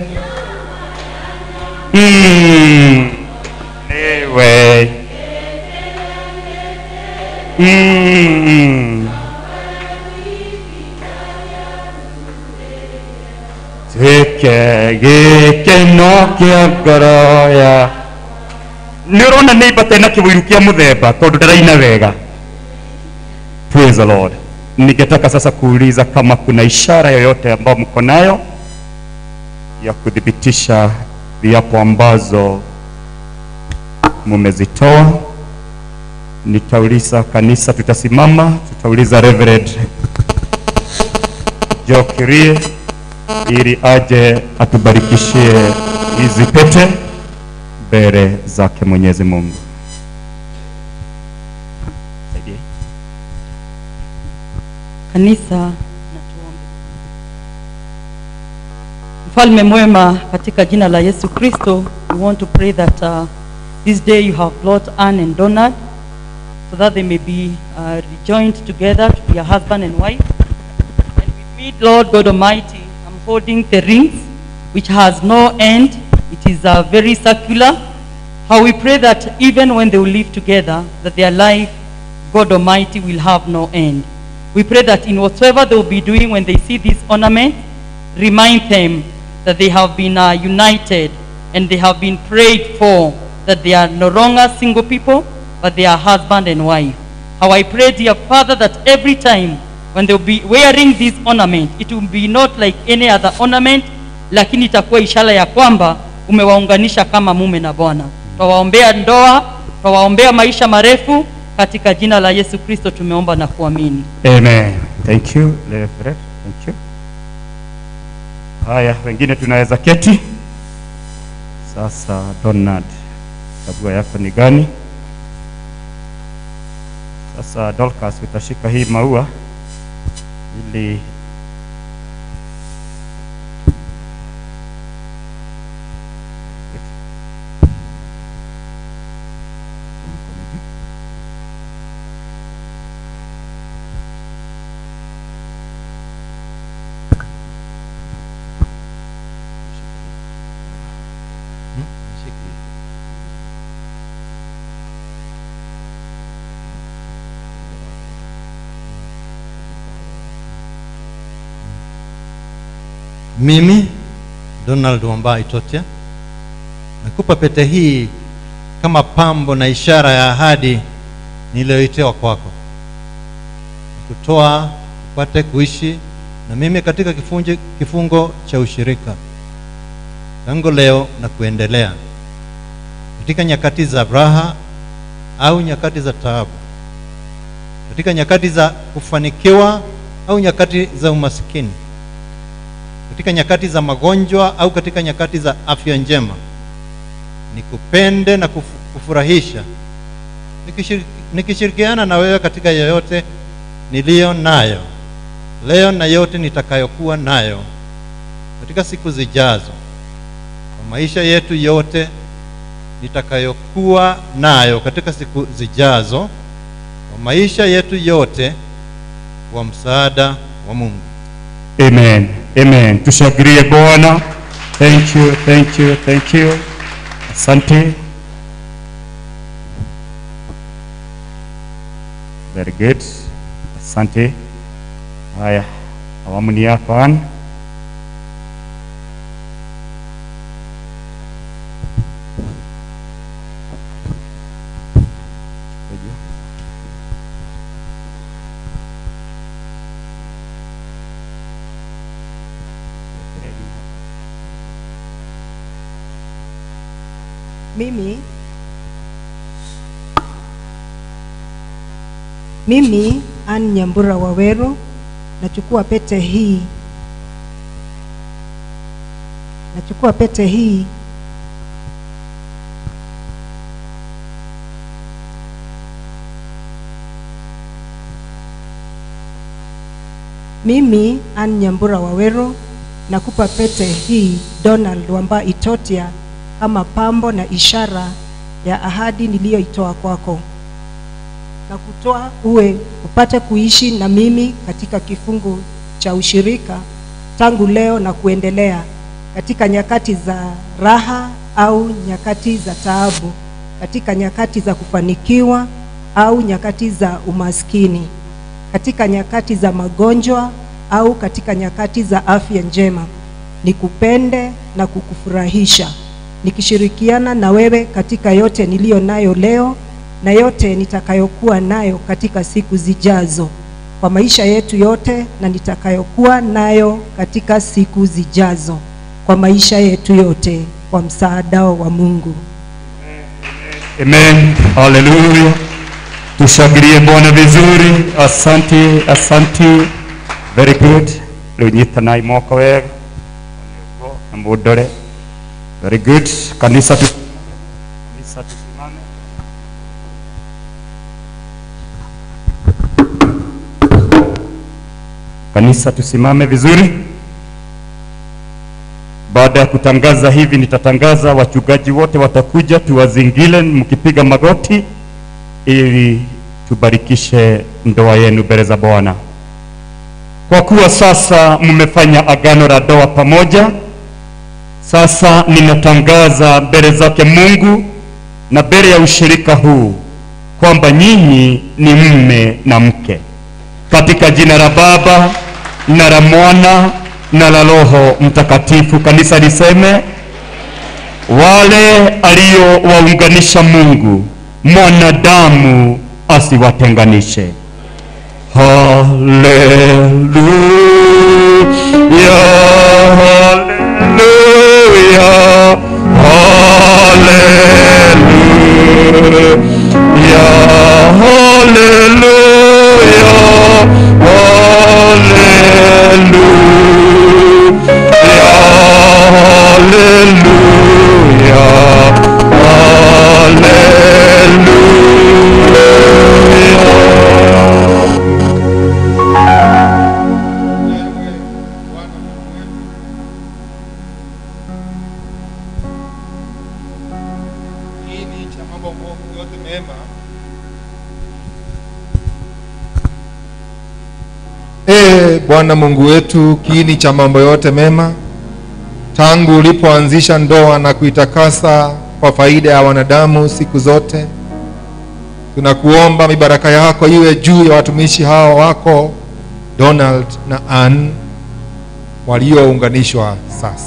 Mm, niwe Mm. Tuke gikeno kia ngoro ya nä å rona nä imba tena kä wä ru kä a må themba tondå ndaraina wega Praise the Lord. ningetaka sasa kuuliza kama kuna ishara yoyote ambayo mko nayo ya kuthibitisha viapo ambazo mumezitoa nitauliza kanisa tutasimama tutauliza reverend Joe Kirie ili aje atubarikishie hizi pete mbele zake Mwenyezi Mungu. Saidie. kanisa na tuombe. Mfalme mwema, katika jina la Yesu Kristo, we want to pray that uh, this day you have brought Anne and Donald so that they may be uh, rejoined together to be a husband and wife. And with me, Lord God Almighty, I'm holding the rings which has no end. It is uh, very circular. How we pray that even when they will live together, that their life, God Almighty, will have no end. We pray that in whatsoever they will be doing when they see this ornament, remind them that they have been uh, united and they have been prayed for, that they are no longer single people, but they are husband and wife. How I pray, dear Father, that every time when they will be wearing this ornament, it will be not like any other ornament, lakini itakuwa ishara ya kwamba umewaunganisha kama mume na Bwana. Twawaombea ndoa, twawaombea maisha marefu, katika jina la Yesu Kristo tumeomba na kuamini. Amen. Thank you, Reverend. Thank you. Haya, wengine tunaweza keti. Sasa Donald, chagua yako ni gani? Sasa Dorcas, utashika hii maua ili Mimi Donald Wamba Itotia nakupa pete hii kama pambo na ishara ya ahadi niliyoitewa kwako, kutoa upate kuishi na mimi katika kifunji, kifungo cha ushirika tangu leo na kuendelea, katika nyakati za raha au nyakati za taabu, katika nyakati za kufanikiwa au nyakati za umasikini katika nyakati za magonjwa au katika nyakati za afya njema, nikupende na kufu, kufurahisha nikishiriki, nikishirikiana na wewe katika yoyote niliyo nayo leo na yote nitakayokuwa nayo katika siku zijazo, kwa maisha yetu yote nitakayokuwa nayo katika siku zijazo, kwa maisha yetu yote, kwa msaada wa Mungu. Amen. Amen. Tushangilie Bwana. Thank you, thank you, thank you. Asante. Very good. Asante. Haya, awamu ni yako Ann. Mimi mimi Ann Nyambura Waweru nachukua pete hii nachukua pete hii mimi Ann Nyambura Waweru nakupa pete hii Donald Wamba Itotia kama pambo na ishara ya ahadi niliyoitoa kwako. na kutoa uwe upate kuishi na mimi katika kifungu cha ushirika tangu leo na kuendelea katika nyakati za raha au nyakati za taabu, katika nyakati za kufanikiwa au nyakati za umaskini, katika nyakati za magonjwa au katika nyakati za afya njema, nikupende na kukufurahisha, nikishirikiana na wewe katika yote niliyo nayo leo na yote nitakayokuwa nayo katika siku zijazo, kwa maisha yetu yote na nitakayokuwa nayo katika siku zijazo, kwa maisha yetu yote, kwa msaada wa Mungu. Amen. Haleluya. Tushangilie Bwana vizuri. Asante, asante. Very good. Rĩu nyitanai moko wega na mũndore. Very good. Kanisa tu kanisa tusimame. Kanisa tusimame vizuri. Baada ya kutangaza hivi, nitatangaza wachungaji wote watakuja, tuwazingile mkipiga magoti, ili tubarikishe ndoa yenu mbele za Bwana. Kwa kuwa sasa mmefanya agano la ndoa pamoja, sasa ninatangaza mbele zake Mungu na mbele ya ushirika huu kwamba nyinyi ni mme na mke, katika jina la Baba na la Mwana na la Roho Mtakatifu. Kanisa liseme, wale aliowaunganisha Mungu, mwanadamu asiwatenganishe. Haleluya, haleluya, haleluya, haleluya, kiini cha mambo mo- yote mema Ee Bwana Mungu wetu, kiini cha mambo yote mema, tangu ulipoanzisha ndoa na kuitakasa kwa faida ya wanadamu siku zote, tunakuomba mibaraka yako iwe juu ya watumishi hawa wako Donald na Ann waliounganishwa sasa.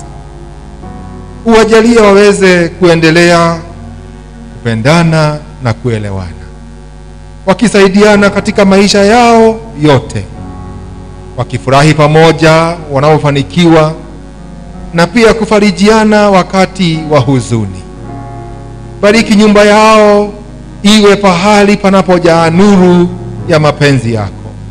Uwajalie waweze kuendelea kupendana na kuelewana, wakisaidiana katika maisha yao yote, wakifurahi pamoja wanaofanikiwa, na pia kufarijiana wakati wa huzuni. Bariki nyumba yao iwe pahali panapojaa nuru ya mapenzi yako.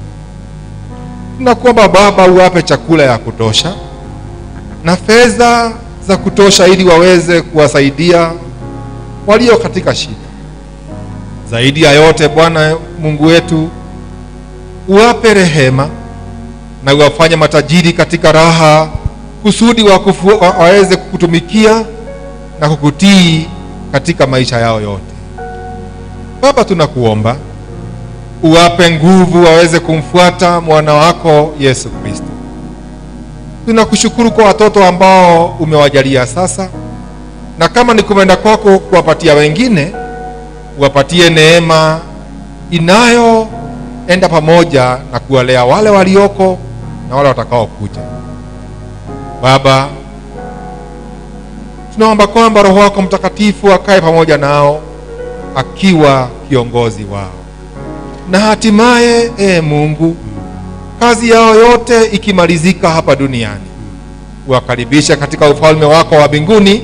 Tunakuomba Baba, uwape chakula ya kutosha na fedha za kutosha, ili waweze kuwasaidia walio katika shida. Zaidi ya yote, Bwana Mungu wetu, uwape rehema na uwafanye matajiri katika raha, kusudi wakufu, wa- waweze kukutumikia na kukutii katika maisha yao yote. Baba, tunakuomba uwape nguvu waweze kumfuata mwana wako Yesu Kristo. Tunakushukuru kwa watoto ambao umewajalia sasa, na kama ni kupenda kwako kuwapatia wengine, uwapatie neema inayoenda pamoja na kuwalea wale walioko na wale watakaokuja. Baba, tunaomba kwamba Roho wako Mtakatifu akae pamoja nao akiwa kiongozi wao, na hatimaye e Mungu, kazi yao yote ikimalizika hapa duniani, uwakaribishe katika ufalme wako wa mbinguni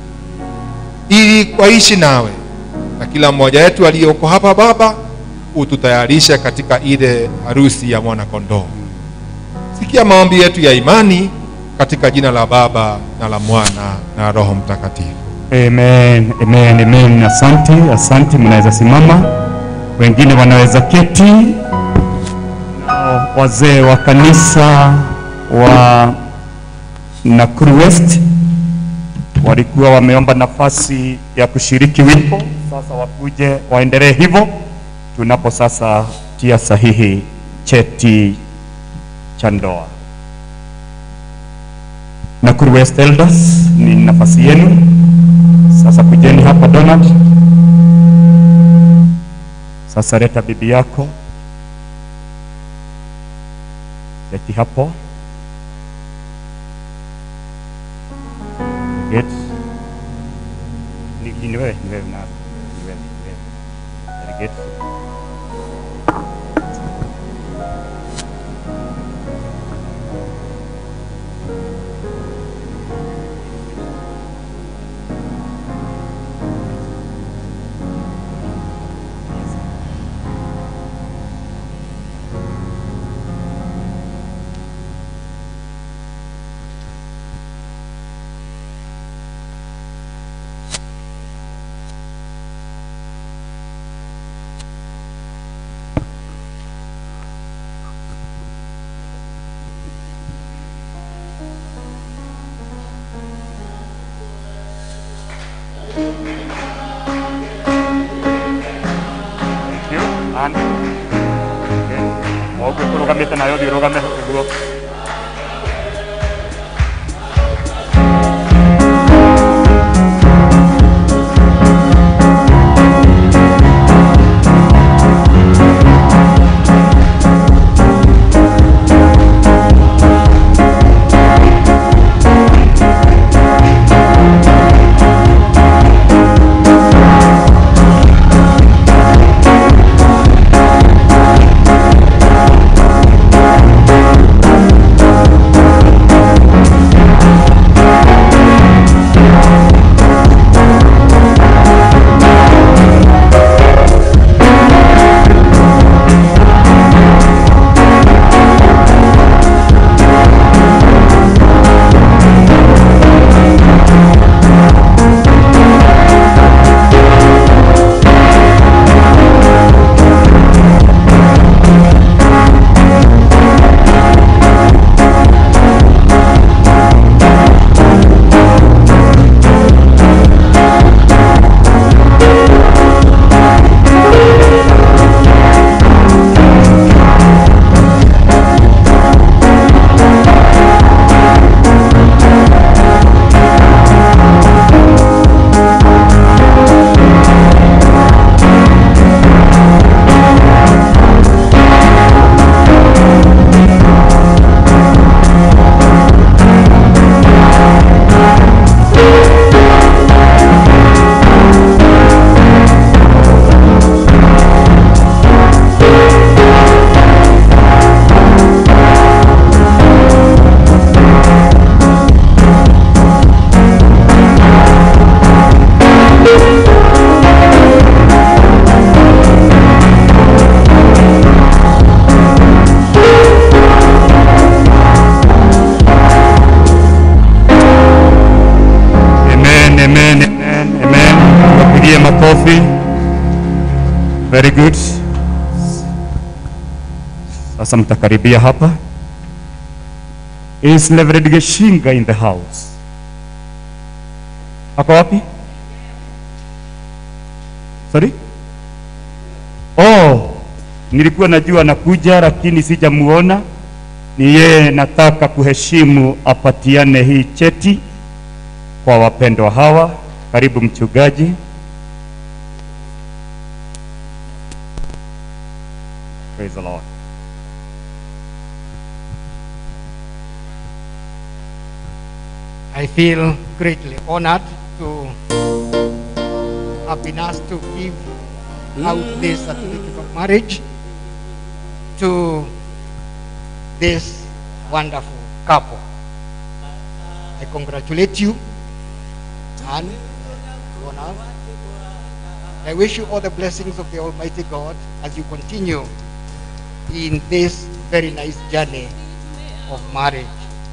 ili waishi nawe, na kila mmoja wetu aliyoko hapa Baba, ututayarishe katika ile harusi ya mwana kondoo. Sikia maombi yetu ya imani katika jina la Baba na la Mwana na Roho Mtakatifu. Amen, amen, amen. Asante, asante. Mnaweza simama, wengine wanaweza keti. Na wazee wa kanisa wa Nakuru West walikuwa wameomba nafasi ya kushiriki wimbo, sasa wakuje waendelee hivyo. tunapo sasa tia sahihi cheti cha ndoa. Nakuru West Elders, ni nafasi yenu sasa. Kujeni hapa Donald. Sasa leta bibi yako, leti hapo Get. Ni, ni wewe, ni wewe na ni wewe, ni wewe. Very good. Thank you. And okay. Oguo turugamite nayo thi rugame guo. Amen, amen, amen, amen. Wapigie makofi. Very good. Sasa mtakaribia hapa. Is Reverend Geshinga in the house? Ako wapi? Sorry? Oh, nilikuwa najua anakuja lakini sijamuona. Ni yeye nataka kuheshimu apatiane hii cheti kwa wapendwa hawa. Karibu mchungaji. Praise the Lord. I feel greatly honored to have been asked to give out this certificate of marriage to this wonderful couple. I congratulate you and Ronald. I wish you all the blessings of the Almighty God as you continue in this very nice journey of marriage.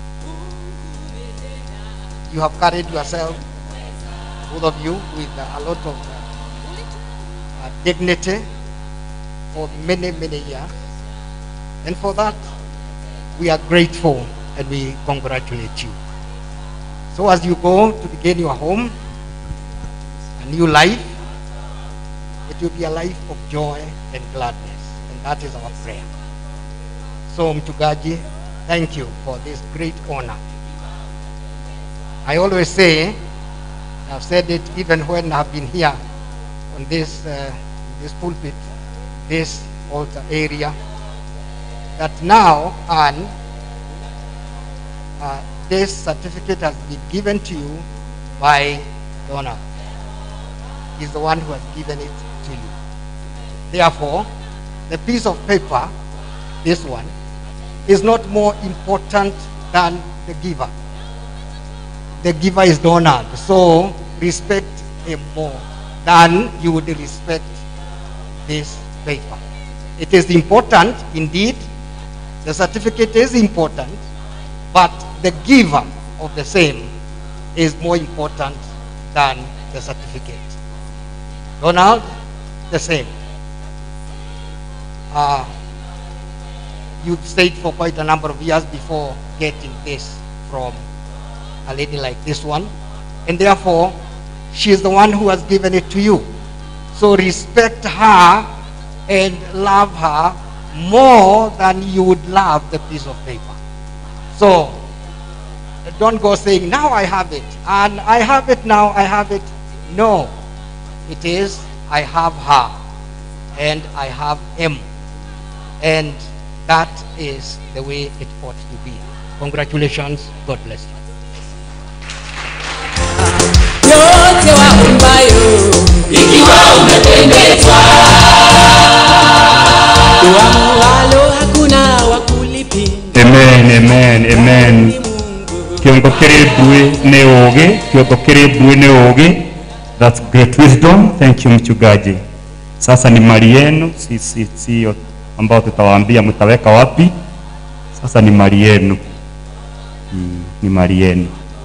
You have carried yourself, both of you, with a lot of uh, uh, dignity for many, many years. And for that, we are grateful and we congratulate you. So as you go to begin your home, a new life, it will be a life of joy and gladness. And that is our prayer. So, Mchungaji, thank you for this great honor. I always say, I've said it even when I've been here on this, uh, this pulpit, this altar area, that now, Anne, uh, this certificate has been given to you by Donald. He's the one who has given it to you. Therefore, the piece of paper, this one, is not more important than the giver. The giver is Donald, so respect him more than you would respect this paper. It is important, indeed, the certificate is important, but the giver of the same is more important than the certificate. Donald, the same. Uh, you've stayed for quite a number of years before getting this from a lady like this one, and therefore, she is the one who has given it to you. So respect her and love her more than you would love the piece of paper. So don't go saying, now I have it, and I have it now, I have it. No, it is, I have her, and I have him. And that is the way it ought to be. Congratulations, God bless you. yote waumbayo ikiwa umependezwa uamualo hakuna wakulipi amen amen amen kiongo kiri mbui ni ugi kiongo kiri mbui ni ugi that's great wisdom thank you mchungaji sasa ni mali yenu sisi sio ambao tutawaambia mtaweka wapi sasa ni mali yenu mm, ni mali yenu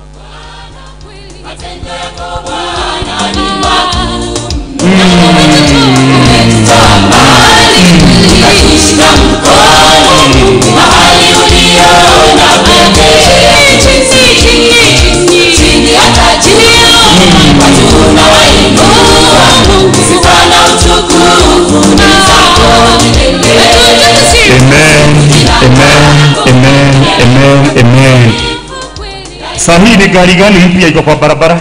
Amen, amen, amen, amen, amen. Saa hii ni gari gani mpya iko kwa barabara?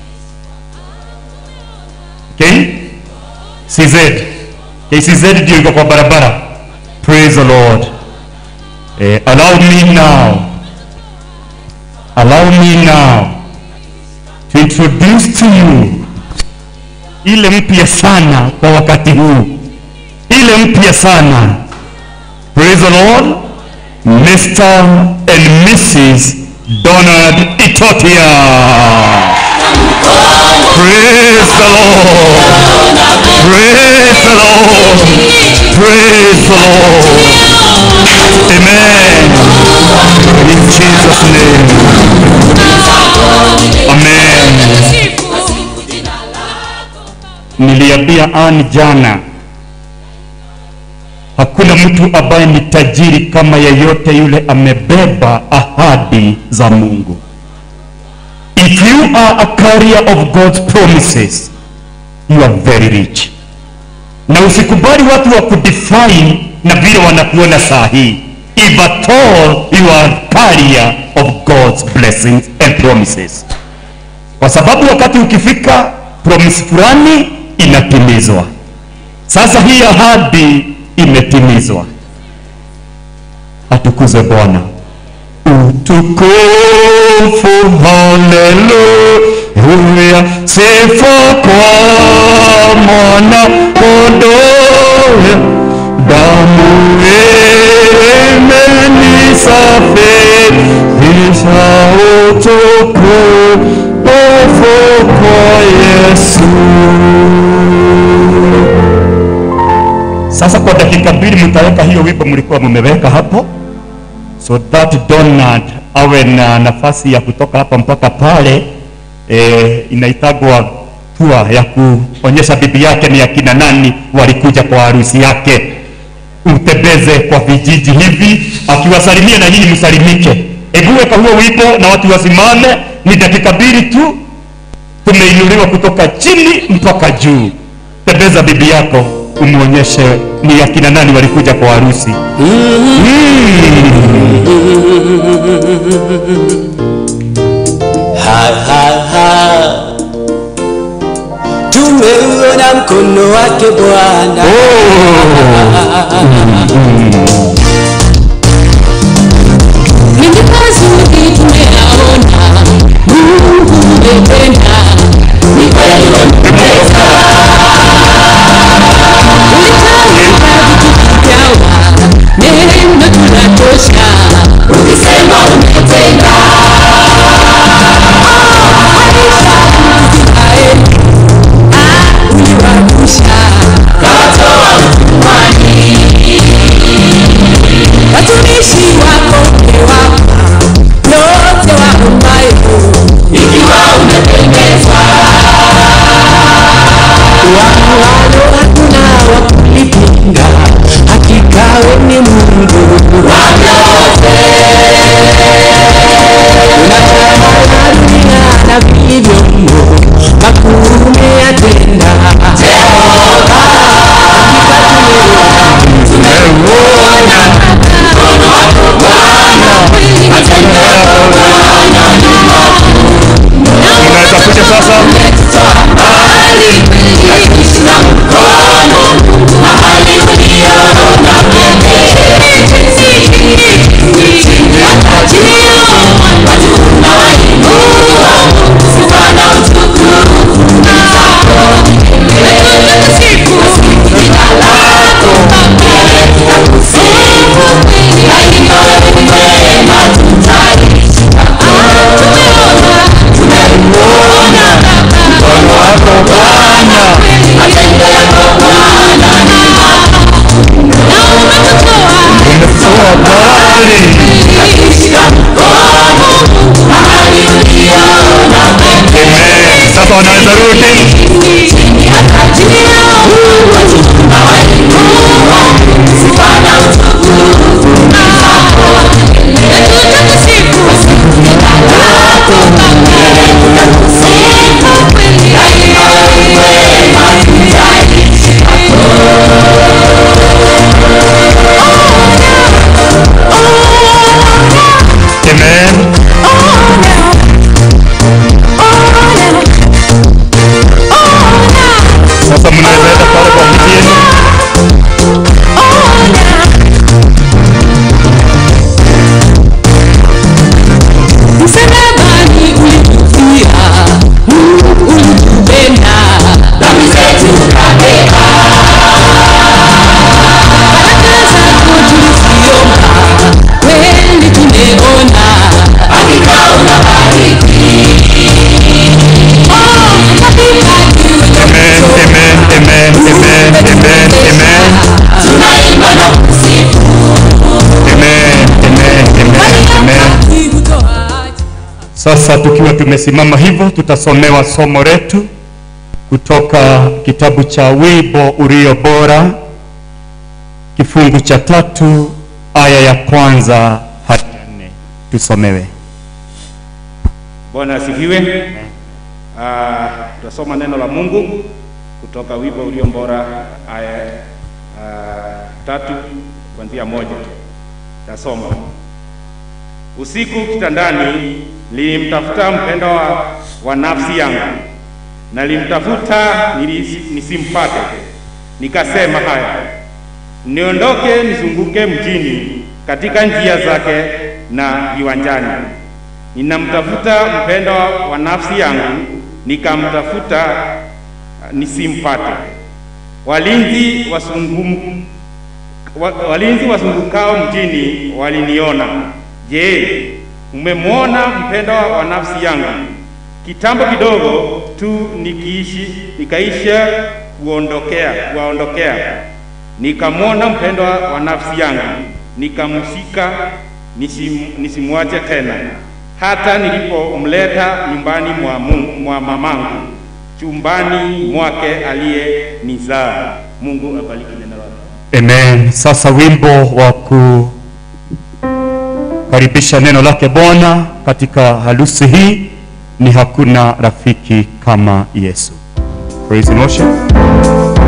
Okay? CZ. KCZ ndio iko kwa barabara. Praise the Lord. Eh, allow me now. Allow me now to introduce to you ile mpya sana kwa wakati huu, ile mpya sana. Praise the Lord. Mr. and Mrs. Donald Itotia. Praise the Lord. Praise the Lord. Praise the Lord. Amen. In Jesus' name. Amen. Niliambia Ann jana, hakuna mtu ambaye ni tajiri kama yeyote yule amebeba ahadi za Mungu. If you are a carrier of God's promises, you are very rich. Na usikubali watu wa kudefine na vile wanakuona saa hii. If at all you are a carrier of God's blessings and promises. Kwa sababu wakati ukifika promise fulani inatimizwa. Sasa hii ahadi imetimizwa. Atukuzwe Bwana. Utukufu, haleluya, sifa kwa mwana kondoo, damu imenisafisha, utukufu kwa Yesu. Sasa kwa dakika mbili mtaweka hiyo wimbo mlikuwa mmeweka hapo, so that Donald awe na nafasi ya kutoka hapa mpaka pale. E, inaitagwa tua ya kuonyesha bibi yake ni akina nani walikuja kwa harusi yake. Utembeze kwa vijiji hivi akiwasalimia na nyinyi msalimike. Hebu weka huo wimbo na watu wasimame, ni dakika mbili tu, tumeinuliwa kutoka chini mpaka juu. tembeza bibi yako umwonyeshe ni akina nani walikuja kwa harusi ha, ha, ha. tumeuona mkono wake bwana Mengi mazuri tumeyaona, Mungu umetenda, ni kweli wamependeza. Ulitawala vitu vigawa, neno tunatosha, ukisema umetenda. Uliwavusha, kawatoa utumwani. Watumishi wako umewapa yote waombayo, ikiwa umependezwa. walo hakuna wa kulipinga hakika we ni mungu wa vyote unatawala dunia na vilivyomo makuu umeyatenda jehova tumeuona mkono wako bwana matendo yako bwana ni makuu unaweza kuja sasa mbali na mkono mahali uliona sasa wanaweza rudi Amen. Sasa mnaweza enda pale kwa mji yenu. Msalabani ulitufia, Mungu ulitupenda, dhambi zetu ukabeba. Baraka zako tuliziomba, kweli tumeona, hakika unabariki. Oh, hakika Amen, amen, amen, amen, amen, amen. tunaimba na kusifu. Amen, amen, amen, amen. Sasa tukiwa tumesimama hivyo, tutasomewa somo letu kutoka kitabu cha Wimbo Ulio Bora, kifungu cha tatu aya ya kwanza hadi ya nne. Tusomewe. Bwana asifiwe. Ah, tutasoma neno la Mungu kutoka wimbo ulio bora aya ah, tatu kuanzia moja. Tasoma. Usiku kitandani nilimtafuta mpendwa wa, wa nafsi yangu, nalimtafuta nilisi- nisimpate. Nikasema haya, niondoke nizunguke mjini katika njia zake na viwanjani ninamtafuta mpendwa wa nafsi yangu, nikamtafuta nisimpate. Walinzi wasungum, wa, walinzi wasungukao mjini waliniona. Je, mmemwona mpendwa wa nafsi yangu? Kitambo kidogo tu nikiishi, nikaisha kuondokea kuwaondokea, nikamwona mpendwa wa nafsi yangu, nikamshika nisim, nisimwache tena hata nilipomleta nyumbani mwa, Mungu, mwa mamangu chumbani mwake aliyenizaa. Mungu abariki neno lake. Amen. Sasa wimbo wa kukaribisha neno lake Bwana katika harusi hii ni hakuna rafiki kama Yesu. Praise and worship.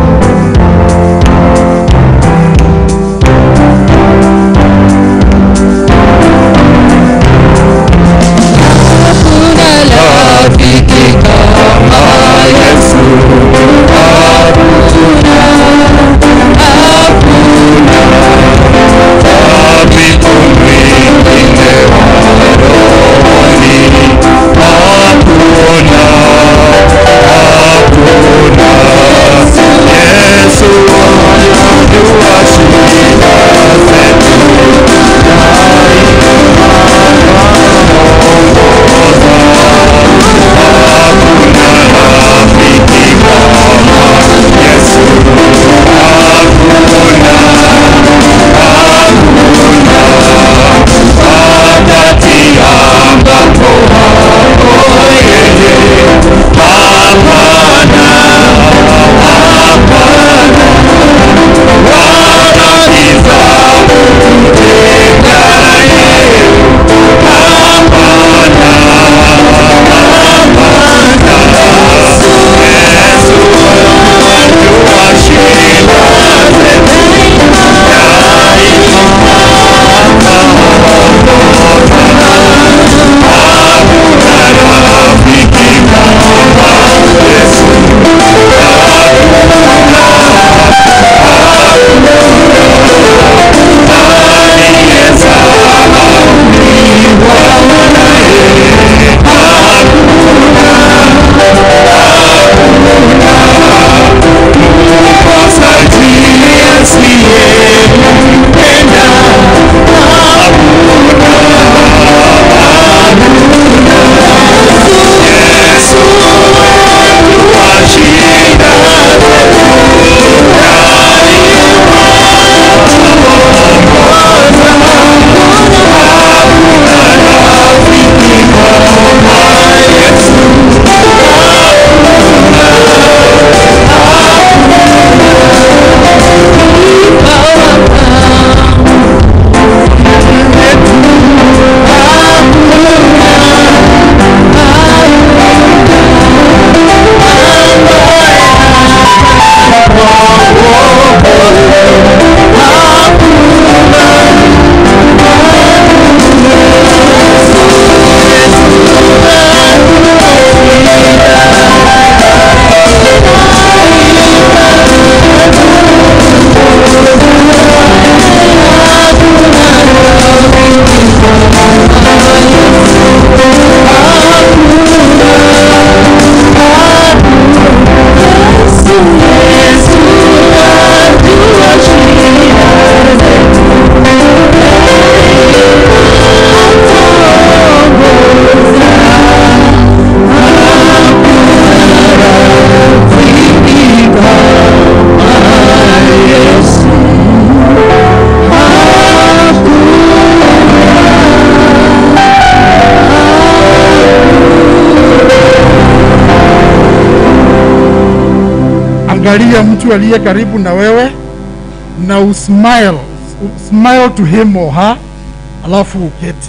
angalia mtu aliye karibu na wewe na usmile smile to him or her alafu uketi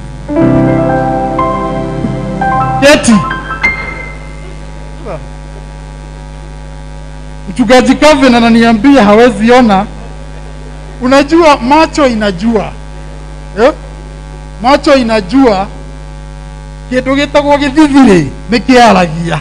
keti mchungaji Calvin ananiambia hawezi ona unajua macho inajua eh? macho inajua kindu gitagwo githithiri nä kä aragia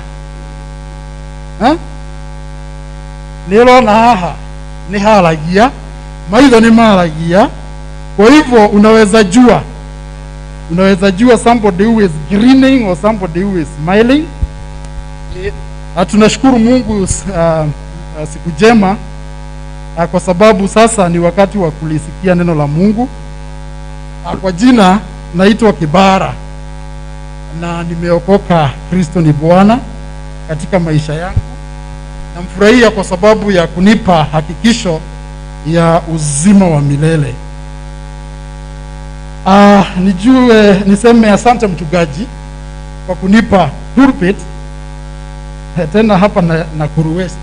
nä rona haha nä haragia maitho nä maragia kwa hivyo unaweza jua unaweza jua somebody who is grinning or somebody who is smiling na tunashukuru mungu uh, uh, siku njema uh, kwa sababu sasa ni wakati wa kulisikia neno la mungu uh, kwa jina naitwa kibara na nimeokoka kristo ni bwana katika maisha yangu namfurahia kwa sababu ya kunipa hakikisho ya uzima wa milele uh, nijue niseme asante mchungaji kwa kunipa pulpit tena hapa na, Nakuru West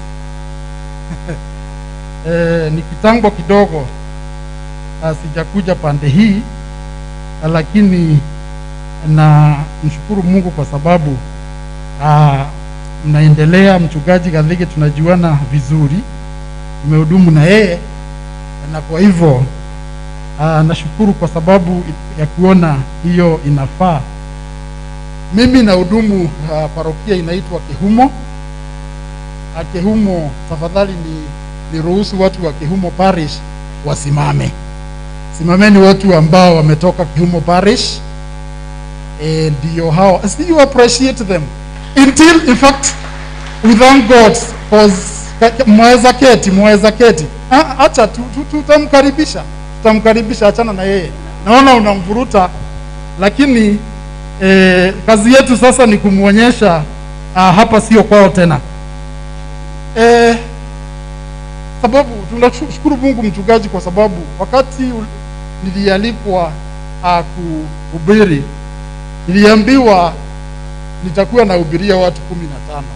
e, ni kitambo kidogo uh, sijakuja pande hii lakini na mshukuru Mungu kwa sababu uh, mnaendelea. Mchungaji Gadhige tunajuana vizuri, tumehudumu na yeye, na kwa hivyo uh, nashukuru kwa sababu ya kuona hiyo inafaa. Mimi nahudumu uh, parokia inaitwa Kehumo. Uh, Kehumo, tafadhali ni niruhusu watu wa Kehumo Parish wasimame. Simameni watu ambao wametoka Kehumo Parish eh, ndio hao See, you appreciate them until in fact we thank God cause mweza keti mweza keti Ah, acha tu- tu- tutamkaribisha tutamkaribisha achana na yeye naona unamvuruta lakini eh, kazi yetu sasa ni kumwonyesha ah, hapa sio kwao tena eh, sababu tunashukuru Mungu mchungaji kwa sababu wakati ul- nilialikwa uh, kuhubiri niliambiwa nitakuwa nahubiria watu kumi na tano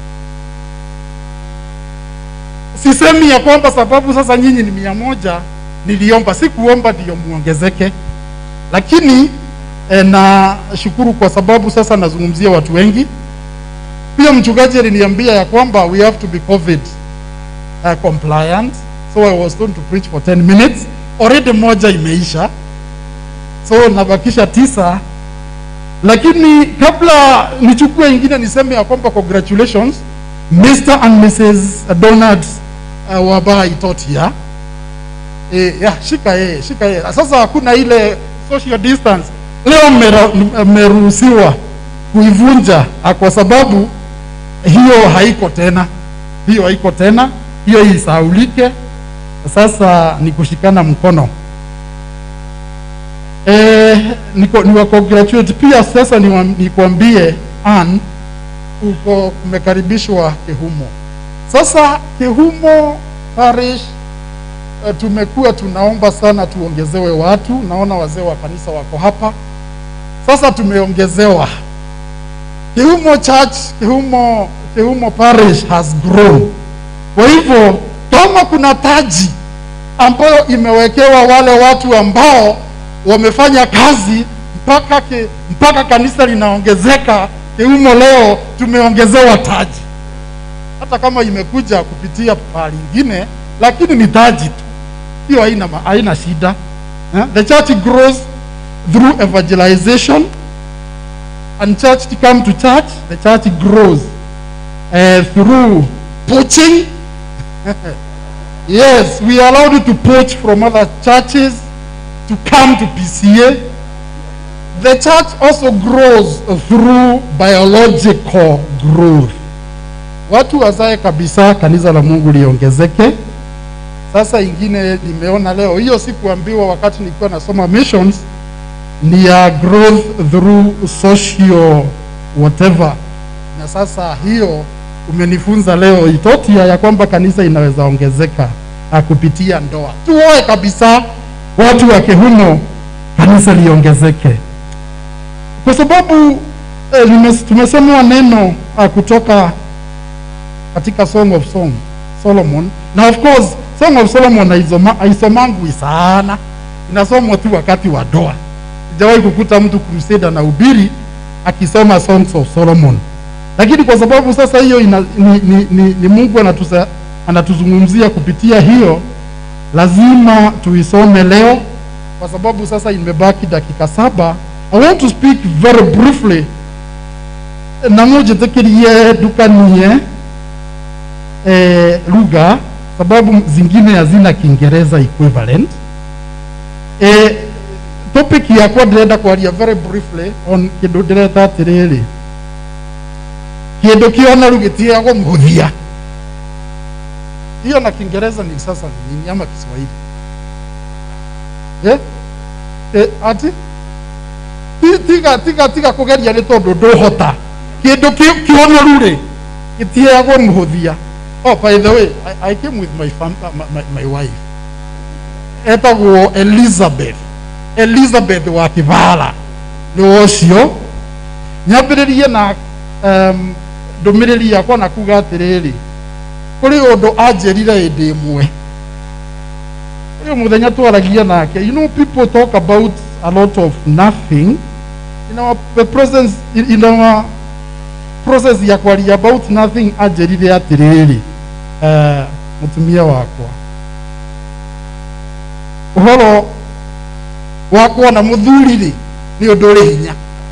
sisemi ya kwamba sababu sasa nyinyi ni mia moja niliomba sikuomba ndio muongezeke lakini eh, na shukuru kwa sababu sasa nazungumzia watu wengi pia mchungaji aliniambia ya kwamba we have to be covid uh, compliant so i was going to preach for 10 minutes already moja imeisha so nabakisha tisa lakini kabla nichukue ingine niseme ya kwamba congratulations mr and mrs donald uh, waba itotia e, ya, shika yeye shika yeye sasa hakuna ile social distance leo mmera- mmeruhusiwa kuivunja ah, kwa sababu hiyo haiko tena hiyo haiko tena hiyo isaulike sasa ni kushikana mkono eh, niko niwa congratulate pia sasa niwa- nikwambie Ann uko umekaribishwa Kehumo. Sasa Kehumo parish uh, tumekuwa tunaomba sana tuongezewe watu. Naona wazee wa kanisa wako hapa. Sasa tumeongezewa Kehumo Church, Kehumo, Kehumo parish has grown. Kwa hivyo kama kuna taji ambayo imewekewa wale watu ambao wamefanya kazi mpaka ke, mpaka kanisa linaongezeka Keumo leo tumeongezewa taji, hata kama imekuja kupitia pahali ingine, lakini ni taji tu, hiyo haina ma- haina shida eh? The church grows through evangelization and church to come to church, the church grows uh, through poaching yes, we are allowed to poach from other churches to come to PCA. The church also grows through biological growth. Watu wazae kabisa, kanisa la Mungu liongezeke. Sasa ingine nimeona leo, hiyo sikuambiwa wakati nilikuwa nasoma missions, ni ya growth through social whatever. Na sasa hiyo umenifunza leo Itotia ya kwamba kanisa inaweza ongezeka ah, kupitia ndoa. Tuoe kabisa watu wa Kehumo, kanisa liongezeke, kwa sababu eh, nimes- tumesomewa neno ah, kutoka katika Song of Song, solomon na of course song of solomon haisoma- haisomangwi sana inasomwa tu wakati wa doa sijawahi kukuta mtu crusade na ubiri akisoma songs of solomon lakini kwa sababu sasa hiyo ina, ni, ni, ni, ni mungu anatusa, anatuzungumzia kupitia hiyo lazima tuisome leo kwa sababu sasa imebaki dakika saba i want to speak very briefly nang'o njĩtĩkĩrie ndukanie eh, lugha sababu zingine hazina kiingereza equivalent eh, topic yakwa ndĩrenda kwaria very briefly on kĩndũ ndĩreta atĩrĩrĩ kĩndũ kĩonaru gĩtiagwo mũthia hiyo na kiingereza ni sasa ni nini ama kiswahili eh? Eh, ati Ti- tiga tiga tiga kugeria nĩ tondũ ndũhota kĩndũ kĩ- kĩonoru rĩ gĩtiagwo mũhũthia oh by the way I, I came with my, fam, uh, my, my, my wife etagwo elizabeth elizabeth wa kĩbara nĩ ũcio nyambĩrĩrie na um, ndũmĩrĩri yakwa na kuga atĩrĩrĩ kũrĩ ũndũ anjĩrire hĩndĩ ĩmwe ũyũ mũthenya twaragia nake you know people talk about a lot of nothing in our the presence in, in our process ya kwaria about nothing anjĩrire atĩrĩrĩ uh, mũtumia wakwa ũhoro wa kuona mũthuri rĩ nĩ ũndũ ũrĩ hinya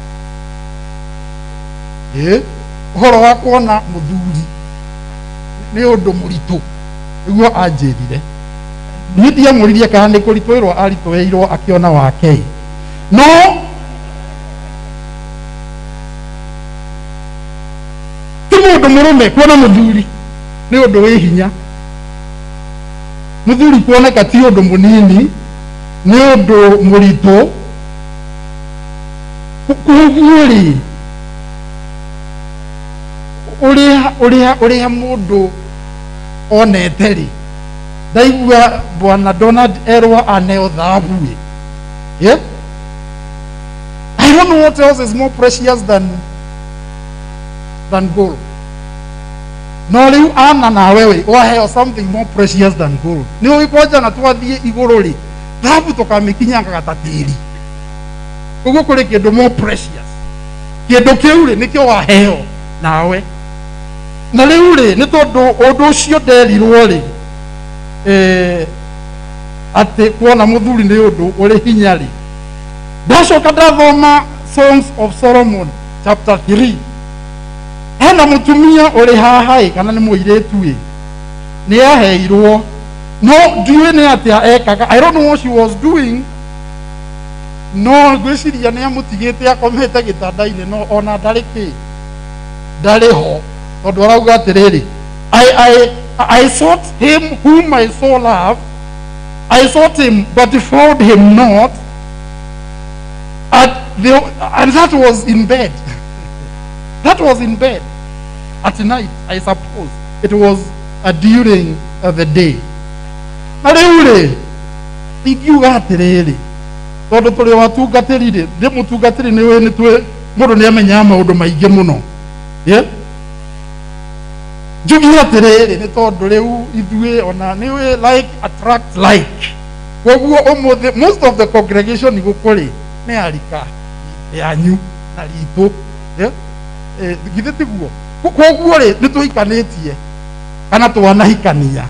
ĩ ũhoro wa kuona mũthuri nĩ ũndũ mũritũ nĩguo anjĩrire niĩ ndiamũririe kana nĩ kũritũĩrwo aritũĩirwo akĩona wake no ti mũndũ mũrũme kuona mũthuri nĩ ũndũ wĩ hinya mũthuri kuoneka ti ũndũ mũnini nĩ ũndũ mũritũ koguo rĩ ũrĩa ũrĩa ũrĩa mũndũ onete rĩ ndaigua bwana donald erwa aneo thahabu ĩ yeah? i don't know what else is more precious than than gold no rĩu ana nawe we waheo something more precious than gold nĩ ũĩ kwanja na twathiĩ igũrũ rĩ thahabu tũkamĩkinyangaga ta tĩri ũguo kũrĩ kĩndũ more precious kĩndũ kĩu rĩ nĩkĩo waheo nawe na rĩu rĩ nĩ tondũ ũndũ ũcio nderirwo rĩ eh, atĩ kuona mũthuri nĩ ũndũ ũrĩ hinya rĩ ndacoka ndathoma songs of solomon chapter 3 hena mũtumia ũrĩ haha ĩ kana nĩ mũirĩtu ĩ nĩ aheirwo no ndiũĩ nĩ atĩa ekaga i don't know what she was doing no ngwĩciria nĩ amũtigĩte akomete gĩtanda-inĩ no ona ndarĩ kĩ ndarĩ ho tondũ arauga atĩrĩrĩ I, I, I sought him whom my soul loved I sought him but found him not and, the, and that was in bed that was in bed at night I suppose it was uh, during uh, the day na rĩu rĩ ingiuga atĩrĩrĩ tondũ tũrĩ watungatĩri rĩ ndĩ mũtungatĩri nĩ wĩ nĩ twĩ mũndũ nĩ amenyaga maũndũ maingĩ mũno yeah? njugi atĩrĩrĩ nĩ tondũ rĩu ithuĩ ona nĩ wĩ like attract like koguo ũmũthĩ most of the congregation gũkũ rĩ nĩ arika yanyu na ritũ yeah? eh, githĩ tiguo Ko- koguo rĩ nĩ tũhikanĩtie kana twanahikania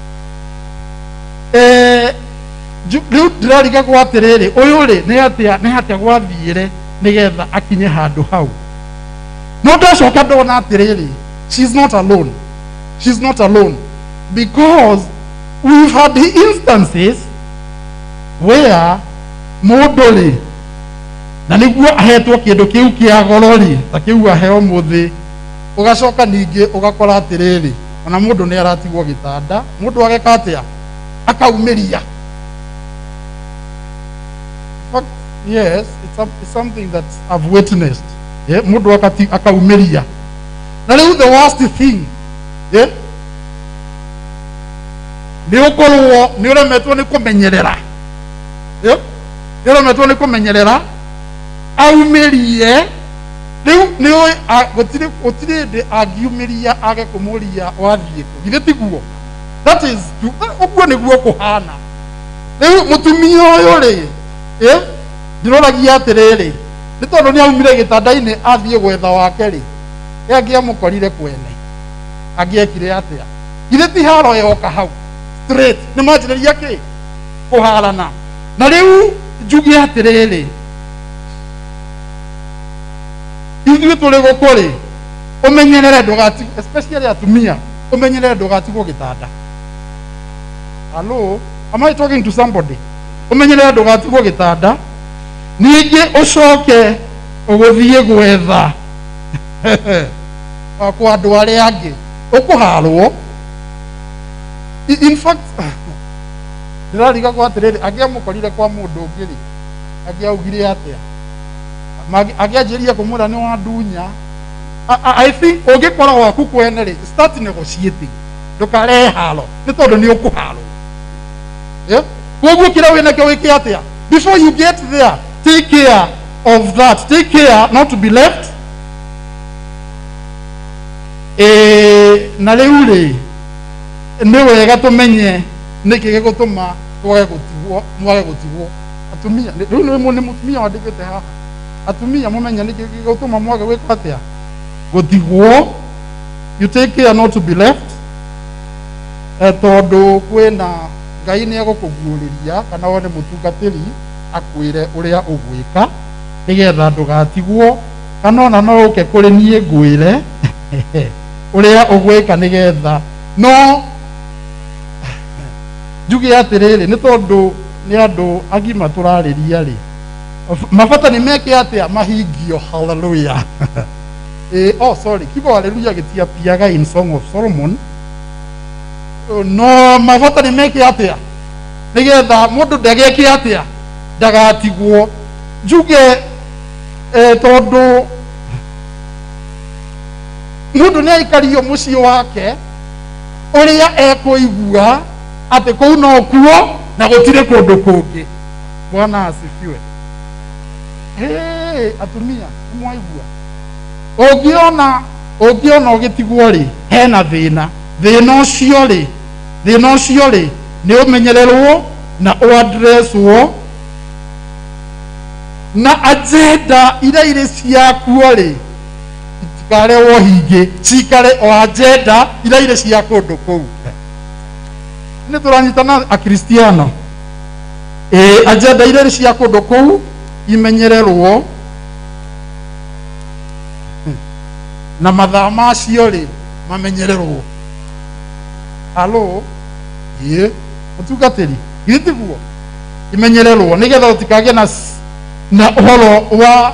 eh, nju- rĩu ndĩrarigagwo atĩrĩrĩ ũyũ rĩ nĩ atĩa nĩ atĩa gwathiĩre nĩgetha akinye handũ hau no ndacoka ndona atĩrĩrĩ she's not alone she's not alone because we've had the instances where mũndũ rĩ na nĩguo ahetwo kĩndũ kĩu kĩa goro rĩ ta kĩu aheo mũthĩ ũgacoka ningĩ ũgakora atĩrĩrĩ ona mũndũ nĩ aratigwo gĩtanda mũndũ ageka atĩa akaumĩria In fact, yes it's, a, it's something that I've witnessed yeah? mũndũ akati- akaumĩria na rĩu the worst thing yeah? nĩ ũkorwo nĩ ũremetwo nĩ kũmenyerera yeah? nĩ ũremetwo nĩ kũmenyerera aumĩrie rĩu nĩ ũĩ a- gũtirĩ gũtirĩ ndĩ angiumĩria age kũmũria wathiĩ kũ githĩ tiguo that is ũguo nĩguo kũhana rĩu mũtumia ũyũ rĩ ĩ ndĩroragia atĩrĩrĩ nĩ tondũ nĩ aumire gĩtanda-inĩ athiĩ gwetha wake rĩ ĩ angĩamũkorire kwene angĩekire atĩa githĩ ti haro yoka hau straight nĩ manjĩrĩria kĩ kũharana na rĩu njuge atĩrĩrĩ ithuĩ tũrĩ gũkũ rĩ ũmenyerere ndũgati especially atumia ũmenyerere ndũgatigwo gĩtanda hello am I talking to somebody ũmenyerere ndũgatigwo gĩtanda ningĩ ũcoke ũgũthiĩ gwetha kwa andũ arĩa angĩ ũkũharwo I- in fact ndĩrariga kwa atĩrĩrĩ angĩamũkorire kwa mũndũ ũngĩ rĩ angĩaugire atĩa Magi- angĩanjĩria kũmwĩra nĩ wa ndunya I- I I think ũngĩkora waku kwene rĩ start negotiating ndũkarehe haro nĩ tondũ nĩ ũkũharwo Yeah? koguo kĩrĩa wĩ nakĩo wĩke atĩa before you get there take care of that take care not to be left Ĩĩ, na rĩu rĩ nĩ wega tũmenye nĩkĩ gĩgũtũma twage gũtigwo mwage gũtigwo atumia nĩ- rĩu nĩ nĩ mũtumia wandĩkĩte haha atumia mũmenye nĩkĩ gĩgũtũma mwage gwĩka atĩa gũtigwo you take care not to be left eh, tondũ kwĩna ngai nĩ egũkũguũrĩria kana wone mũtungatĩri akwĩre ũrĩa ũgwĩka nĩgetha ndũgatigwo kana ona no ũke kũrĩ niĩ ngwĩre ũrĩa ũgwĩka nĩgetha no njuge atĩrĩrĩ nĩ tondũ nĩ andũ agima tũrarĩria rĩ mabata nĩ meke atĩa mahingio haleluya eh, oh sorry kiugo haleluya gĩtiapiaga in song of solomon no mabata nĩ meke atĩa nĩgetha mũndũ ndageke atĩa ndagatigwo njuge eh, tondũ mũndũ nĩ aikario mũciĩ wake ũrĩa ekũigua atĩ kũu no kuo na gũtirĩ kũndũ kũngĩ bwana asifiwe hey, atumia nĩmwaigua ũngĩona ũngĩona ũgĩtigwo rĩ hena thĩna thĩna ũcio rĩ thĩna ũcio rĩ nĩ ũmenyererwo na ũadreswo na agenda iria irĩ ciakuo rĩ itikarehwo hingĩ cikare o agenda iria irĩ cia kũndũ kũu nĩ tũranyitana akristiano ĩ agenda iria irĩ cia kũndũ kũu imenyererwo na mathaa macio rĩ mamenyererwo halo ĩ mũtungatĩri githĩ tiguo imenyererwo nĩgetha ũtikagĩe na s- na ũhoro wa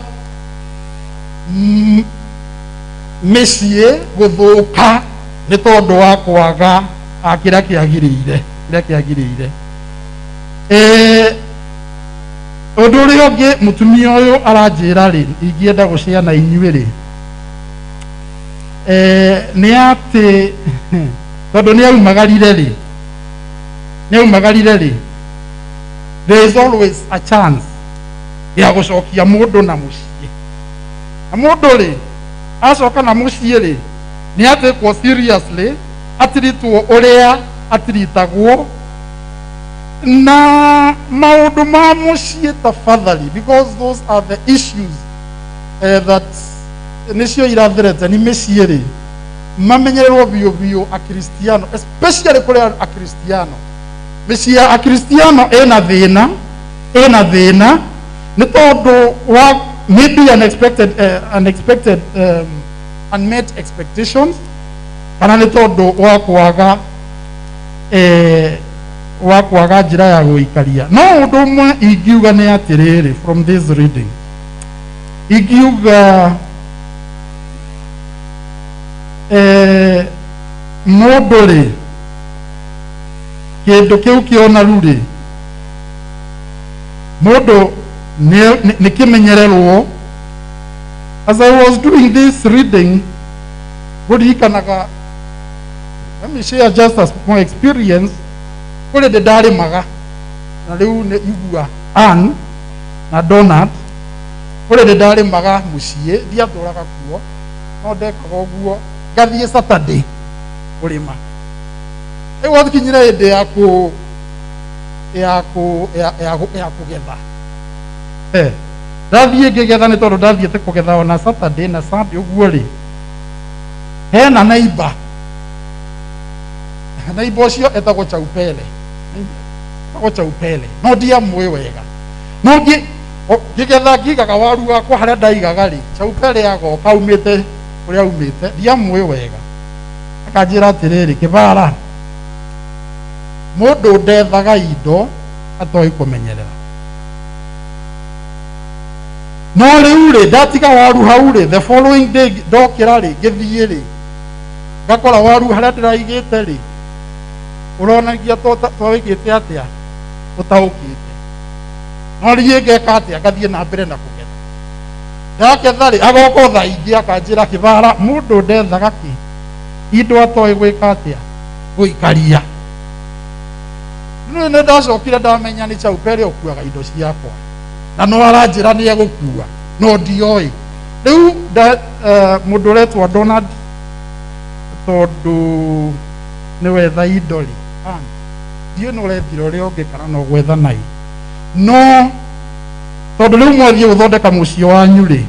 mm, mĩciĩ gũthũka nĩ tondũ wa kwaga ah, kĩrĩa kĩagĩrĩire kĩrĩa kĩagĩrĩire Eh, ũndũ ũrĩa ũngĩ mũtumia ũyũ aranjĩra rĩ ingĩenda gũciana inyuĩ rĩ Eh, nĩ atĩ tondũ nĩ aumagarire rĩ nĩ aumagarire rĩ there is always a chance ya gũcokia mũndũ na mũciĩ na mũndũ rĩ acoka na mũciĩ rĩ nĩ atekwo seriously atiritwo ũrĩa atiritagwo na maũndũ ma mũciĩ tafadhali because those are the issues uh, that nĩcio irathirete nĩ mĩciĩ rĩ mamenyererwo biũ biũ akristiano especially kũrĩ akristiano mĩciĩ ya akristiano ĩna thĩna ĩna thĩna nĩ tondũ wa maybe unexpected, uh, unexpected um, unmet expectations kana nĩ tondũ wa kwaga eh, wa kwaga njĩra ya gũikaria no ũndũ ũmwe ingiuga nĩ atĩrĩrĩ from this reading ingiuga eh, mũndũ rĩ kĩndũ kĩu kĩonaru rĩ mũndũ nĩ nĩ kĩmenyererwo as i was doing this reading gũririkanaga let me share just as my experience kũrĩ ndĩ ndarĩmaga na rĩu nĩ igua an na donat kũrĩ ndĩ ndarĩmaga mũciĩ ndiatũraga kuo no ndekaga ũguo ngathiĩ saturday kũrĩma rĩu gwakinyire hĩndĩ ya kũ ya kũ ya ya kũ- ya kũgetha Eh, ndathiĩ ngĩgetha nĩ tondũ ndathiĩte kũgetha ona saturday na sunday ũguo rĩ hena neighbor neighbor ũcio etagwo chaupele etagwo chaupele no ndiamũĩ wega no ngĩ o- ngĩgetha ngigaga waru wakwa harĩa ndaigaga rĩ chaupele agoka aumĩte kũrĩa aumĩte ndiamũĩ wega akanjĩra atĩrĩrĩ kĩbara mũndũ ndethaga indo atoĩ kũmenyerera no rĩu rĩ ndatiga waru hau rĩ the following day ndokĩra rĩ ngĩthiĩ rĩ ngakora waru harĩa ndĩraigĩte rĩ ũronagia to- twawĩkĩte atĩa ũtaũkĩte no riĩ ngeka atĩa ngathiĩ na mbere na kũgetha ndaketha rĩ agoka thaa ingĩ akanjĩra kĩbara mũndũ ndethaga kĩ indo atoĩ gwĩka atĩa gũikaria rĩu nĩ ndacokire ndamenya nĩ chaupere ũkuaga indo ciakwa na no aranjĩra nĩ egũkua no ndioĩ rĩu nda- eh, mũndũ ũretwa donald tondũ nĩ wetha indo rĩ Ah, ndiũ nĩ ũrethira ũrĩa ũngĩ kana no gwetha nai no tondũ rĩu mwathiĩ gũthondeka mũciĩ wanyu rĩ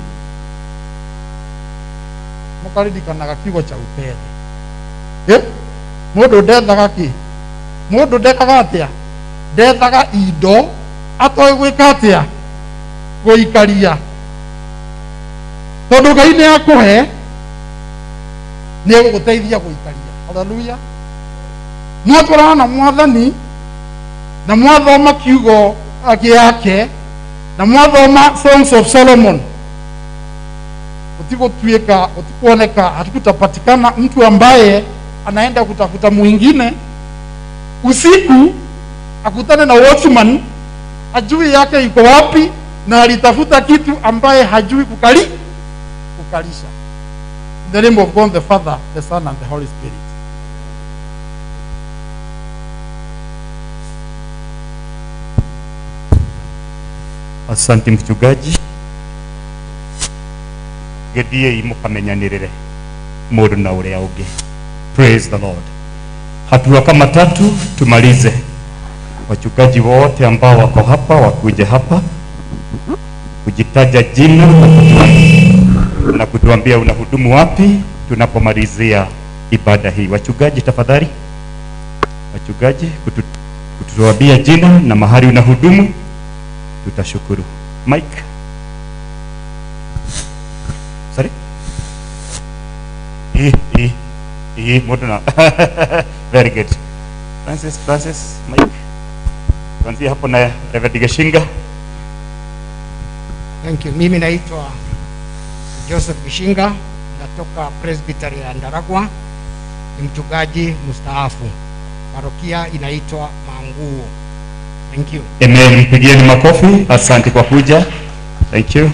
mũkaririkanaga kiugo cha upere Ĩ, mũndũ ndethaga kĩ mũndũ ndekaga atĩa ndethaga indo atoĩ gwĩka atĩa gũikaria tondũ ngai nĩ akũhe nĩ egũgũteithia gũikaria haleluya mwatwarana na mwathani na mwathoma kiugo gĩake na mwathoma songs of solomon utigũtuĩka utikuoneka hatukutapatikana mtu ambaye anaenda kutafuta mwingine usiku akutane na watchman ajui yake iko wapi na alitafuta kitu ambaye hajui kukali kukalisha in the name of god the father the son and the holy spirit asante mchungaji gĩthiĩi mũkamenyanĩrĩre mũndũ na ũrĩa ũngĩ praise the lord hatua kama tatu tumalize wachungaji wote ambao wako hapa wakuje hapa kujitaja jina na kutua- na kutuambia unahudumu wapi tunapomalizia ibada hii wachungaji tafadhali wachungaji kutu, kutuambia jina na mahali unahudumu tutashukuru mike sorry hii hii hii mũndũ na very good francis francis mike kuanzia hapo na reverend geshinga Thank you. Mimi naitwa Joseph Bishinga, natoka Presbytery ya Ndaragwa, ni mchungaji mstaafu. Parokia inaitwa Manguo. Thank you. amen mpigieni makofi asante kwa kuja thank you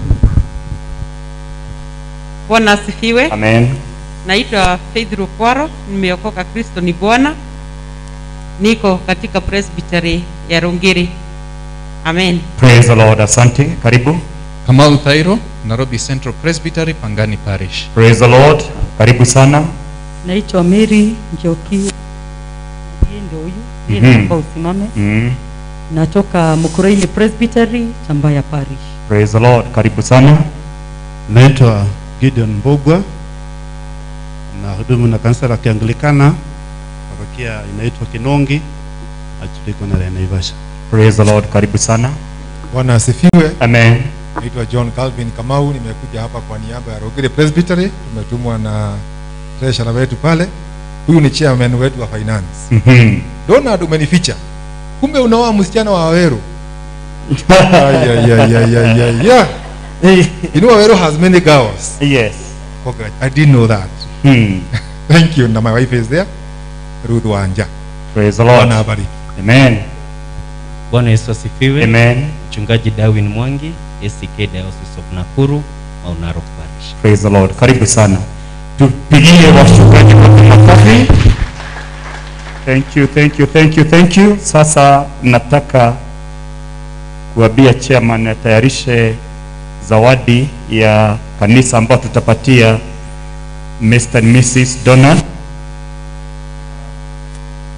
bwana asifiwe amen naitwa faith rukwaro nimeokoka kristo ni bwana niko katika presbytery ya rungiri amen praise the lord asante karibu Kamau Thairo, Nairobi Central Presbytery, Pangani Parish. praise the lord karibu sana naitwa Mary Njoki, ndiye ndio huyu ndiye Mhm. naomba usimame. mm. Natoka Mukuraini Presbytery, Chambaya Parish. praise the lord karibu sana Naitwa Gideon Mbogwa na hudumu na kanisa la Kianglikana, parokia inaitwa Kinongi, achuliko na Naivasha. praise the lord karibu sana Bwana asifiwe. Amen. Naitwa John Calvin Kamau, nimekuja hapa kwa niaba ya Rogere Presbytery. Tumetumwa na treasurer wetu pale. Huyu ni chairman wetu wa finance. Mhm. Donald, umenificha. Kumbe unaoa msichana wa Waweru. Ay, ay, ay, ay, ay, ay, yeah. You know Waweru has many girls. Yes. Okay, I didn't know that. Hmm. Thank you. Na my wife is there. Ruth Wanja. Praise the Lord. Bwana abariki. Amen. Bwana Yesu asifiwe. Amen. Mchungaji Darwin Mwangi, ACK Diocese of Nakuru, Mount Narok Parish. praise the lord karibu sana tupigie wachungaji kwa makofi thank you thank you thank you thank you sasa nataka kuambia chairman atayarishe zawadi ya kanisa ambayo tutapatia Mr. and Mrs. Donald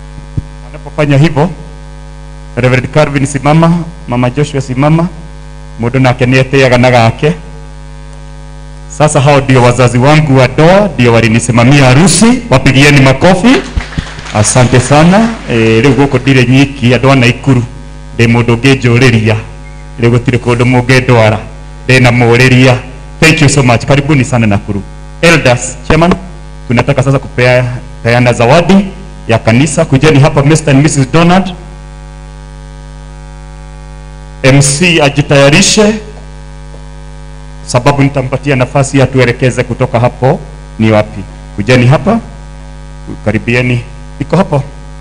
fanya hivyo Reverend Calvin simama mama Joshua simama mundu nake nieteaga na gake sasa hao ndio wazazi wangu wa ndoa ndio walinisimamia harusi wapigieni makofi asante sana e, riu guku ndire nyiki andu a naikuru ndi mundu ngĩnjũrĩria riu gũtirĩ kũndũ mũngĩndwara ndĩna mũrĩria thank you so much karibuni sana nakuru elders chairman tunataka sasa kupea peana zawadi ya kanisa kujeni hapa Mr. and Mrs. Donald MC ajitayarishe sababu nitampatia nafasi atuelekeze kutoka hapo ni wapi kujeni hapa karibieni iko hapo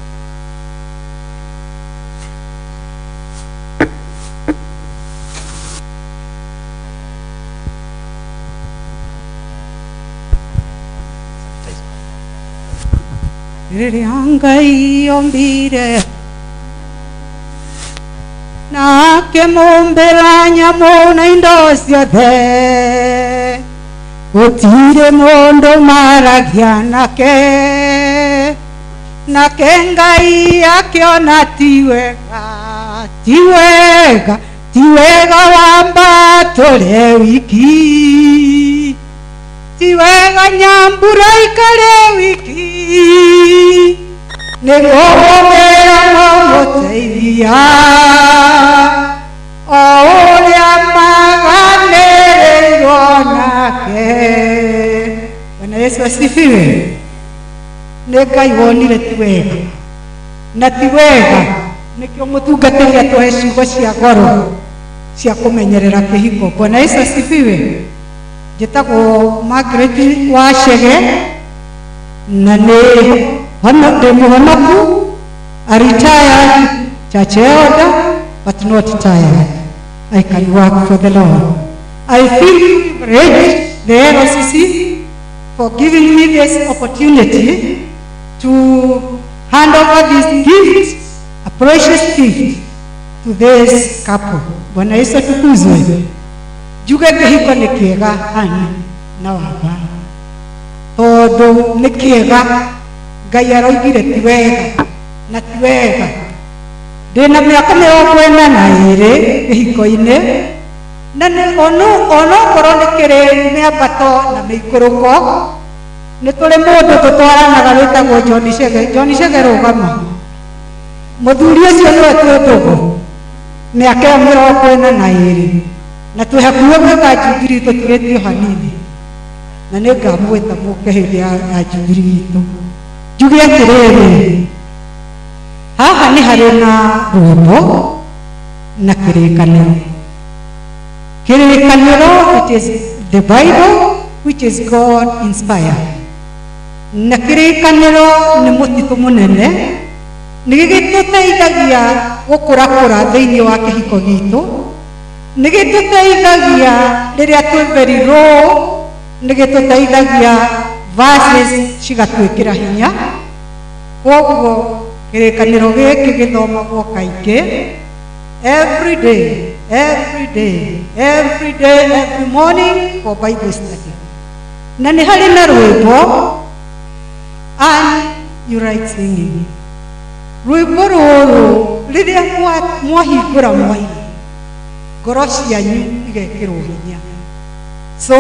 rĩrĩa ngai ombire na akĩmũmbĩra nyamũ na indo ciothe gũtirĩ mũndũ maragia nake nake ngai akĩona ti wega ti wega ti wega wamba tũrĩ wiki ti wega nyambura ikare wiki nĩguo mũmĩra mũmũteithia o ũrĩa maganĩrĩirwo nake bwana yesu asifiwe nĩ ngai wonire ti wega na ti wega nĩkĩo mũtungatĩri atũhe ciugo cia goro cia kũmenyerera kĩhiko bwana yesu asifiwe njĩtagwo Margaret Wachege na nĩ hono ndĩ mũhonoku a retired church elder but not tired I can work for the Lord I feel privileged the LCC for giving me this opportunity to hand over this gift a precious gift to this couple Bwana Yesu atukuzwe njuge kĩhiko nĩ kĩega hani na wamba tondũ nĩ kĩega ngai aroigire ti wega na ti wega ndĩna mĩaka mĩrongo ĩna na ĩrĩ kĩhiko-inĩ na nĩ- ono- onokorwo nĩ kĩrĩ mĩambato na mĩikũrũko nĩ tũrĩ mũndũ tũtwaranaga wĩtagwo John Chege John Chege rũgama mũthuri ũcio nĩwe twĩ ndũgũ mĩaka ĩyo mĩrongo ĩna na ĩrĩ na twĩ hakuhĩ gwĩka njubiri tũtigĩtio hanini na nĩ ngamwĩta mũke hĩndĩ ya ya njubiri itũ njuge atĩrĩrĩ haha nĩ harĩ na rwĩmbo na kĩrĩkanĩro kĩrĩkanĩro it is the bible which is god inspired na kĩrĩkanĩro nĩ mũtitũ mũnene nĩ gĩtũteithagia gũkũrakũra thĩinĩ wa kĩhiko gitũ nĩ gĩtũteithagia rĩrĩa twĩ very low nĩ gĩtũteithagia verses cigatuĩkĩra hinya koguo kĩrĩkanĩro gĩkĩ gĩthomagwo kaingĩ every day every day every day every morning for bible study na nĩ harĩ na rwĩmbo and you like singing rwĩmbo rũrũ rĩrĩa mwa- mwahingũra mwaigua ngoro cianyu igekĩrwo hinya so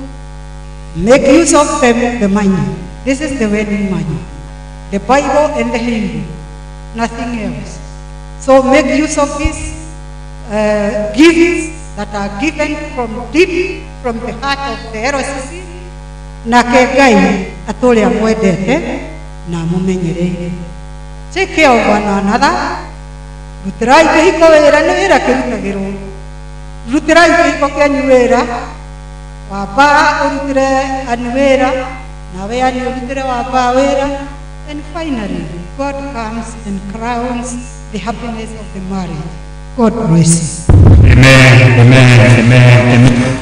make use of the, the manual this is the wedding manual the bible and the hymn nothing else so make use of these uh, gifts that are given from deep from the heart of the RCC nake ngai atũrĩa mwendete na mũmenyereire take care of one another rutĩrai kĩhiko wĩra nĩ wĩra kĩrutagĩrwo rutĩrai kĩhiko kĩanyu wĩra wamba ũrutĩre ani wĩra nawe ani ũrutĩre wamba wĩra and finally god comes and crowns the happiness of the marriage god bless you Amen, amen, amen, amen.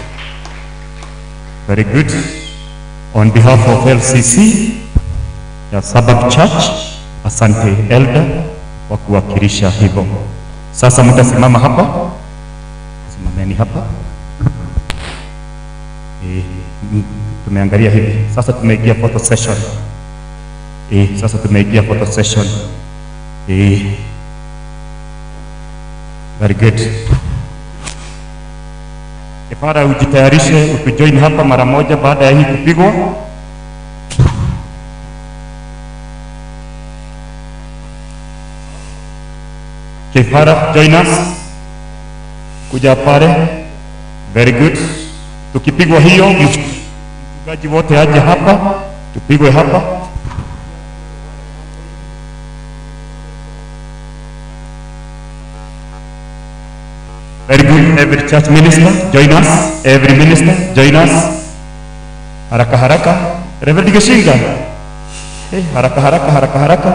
Very good. On behalf of LCC ya Sabbath Church, asante elder kwa kuwakilisha hivyo. Sasa mtasimama hapa, simameni hapa. Eh, m- tumeangalia hivi sasa, tumeingia photo session. Eh, sasa tumeingia photo session. Eh. Very good. Kipara ujitayarishe ukujoin hapa mara moja baada ya hii kupigwa. Kipara join us. Kuja pale. Very good. Tukipigwa hiyo mchungaji wote aje hapa tupigwe hapa. Very good. Every church minister, join us. Every minister, join us. Haraka haraka. Reverend Geshinga. Hey, haraka haraka haraka haraka.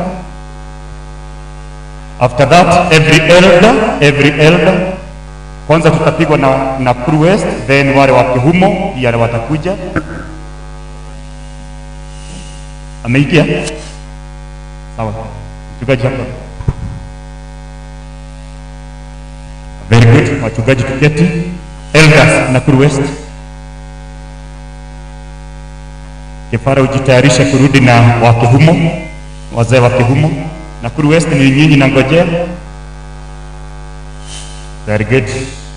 After that, every elder, every elder. Kwanza tutapigwa na, na Crew West, then wale wa Kihumo pia watakuja. Ameingia? Sawa. Mchungaji hapa. Very good. Wachungaji tuketi. Elders na Crew West. Kifara ujitayarishe kurudi na wakihumo, wazee wa Kihumo na Crew West ni nyinyi na ngojea. Very good.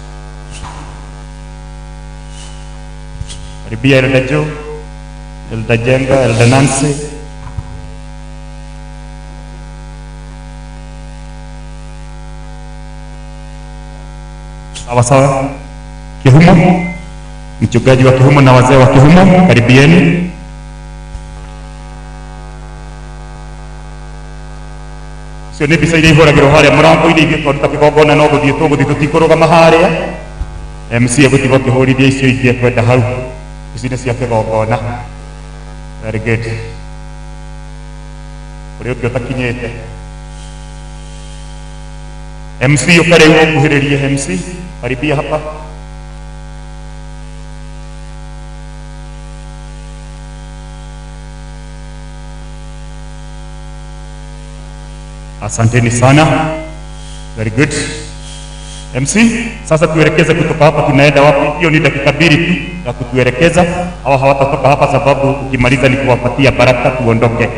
Karibia Elder Joe, Elder Jenga, Elder Nancy. Sawa sawa. Kihumo, mchungaji wa Kihumo na wazee wa Kihumo, karibieni. cio nä mbica iria ihåragä harä a må rango-inä ithuä twaruta kä gongona no gå thiä tå gå thiä tå tikå rå gama harä a mc egå tiga kä hå rithia icio ingä kwenda hau ici nä cia kä gongona very good å rä å ngä å takinyä te mc å ka rä u å nguhä rä rie mc karibia hapa Asanteni sana. Very good. MC, sasa tuelekeze kutoka hapa tunaenda wapi? Hiyo ni dakika mbili tu ya kutuelekeza. Hawa hawatatoka hapa sababu ukimaliza ni kuwapatia baraka tuondoke.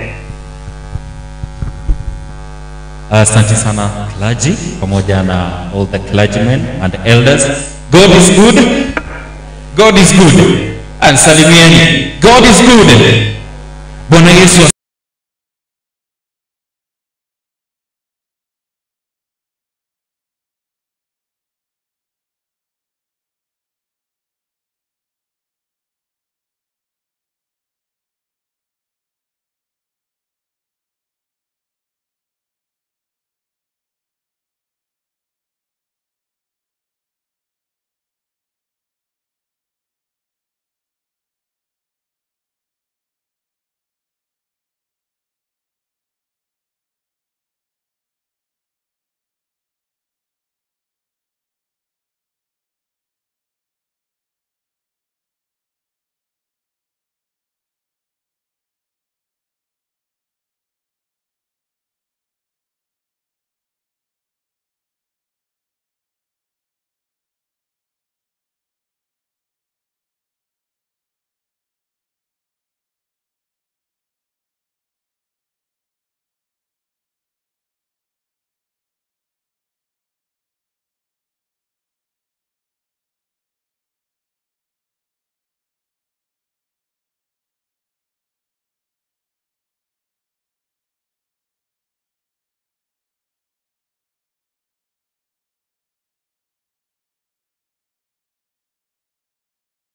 Asante sana clergy pamoja na all the clergymen and elders. God is good. God is good. And salimieni. God is good. Bwana Yesu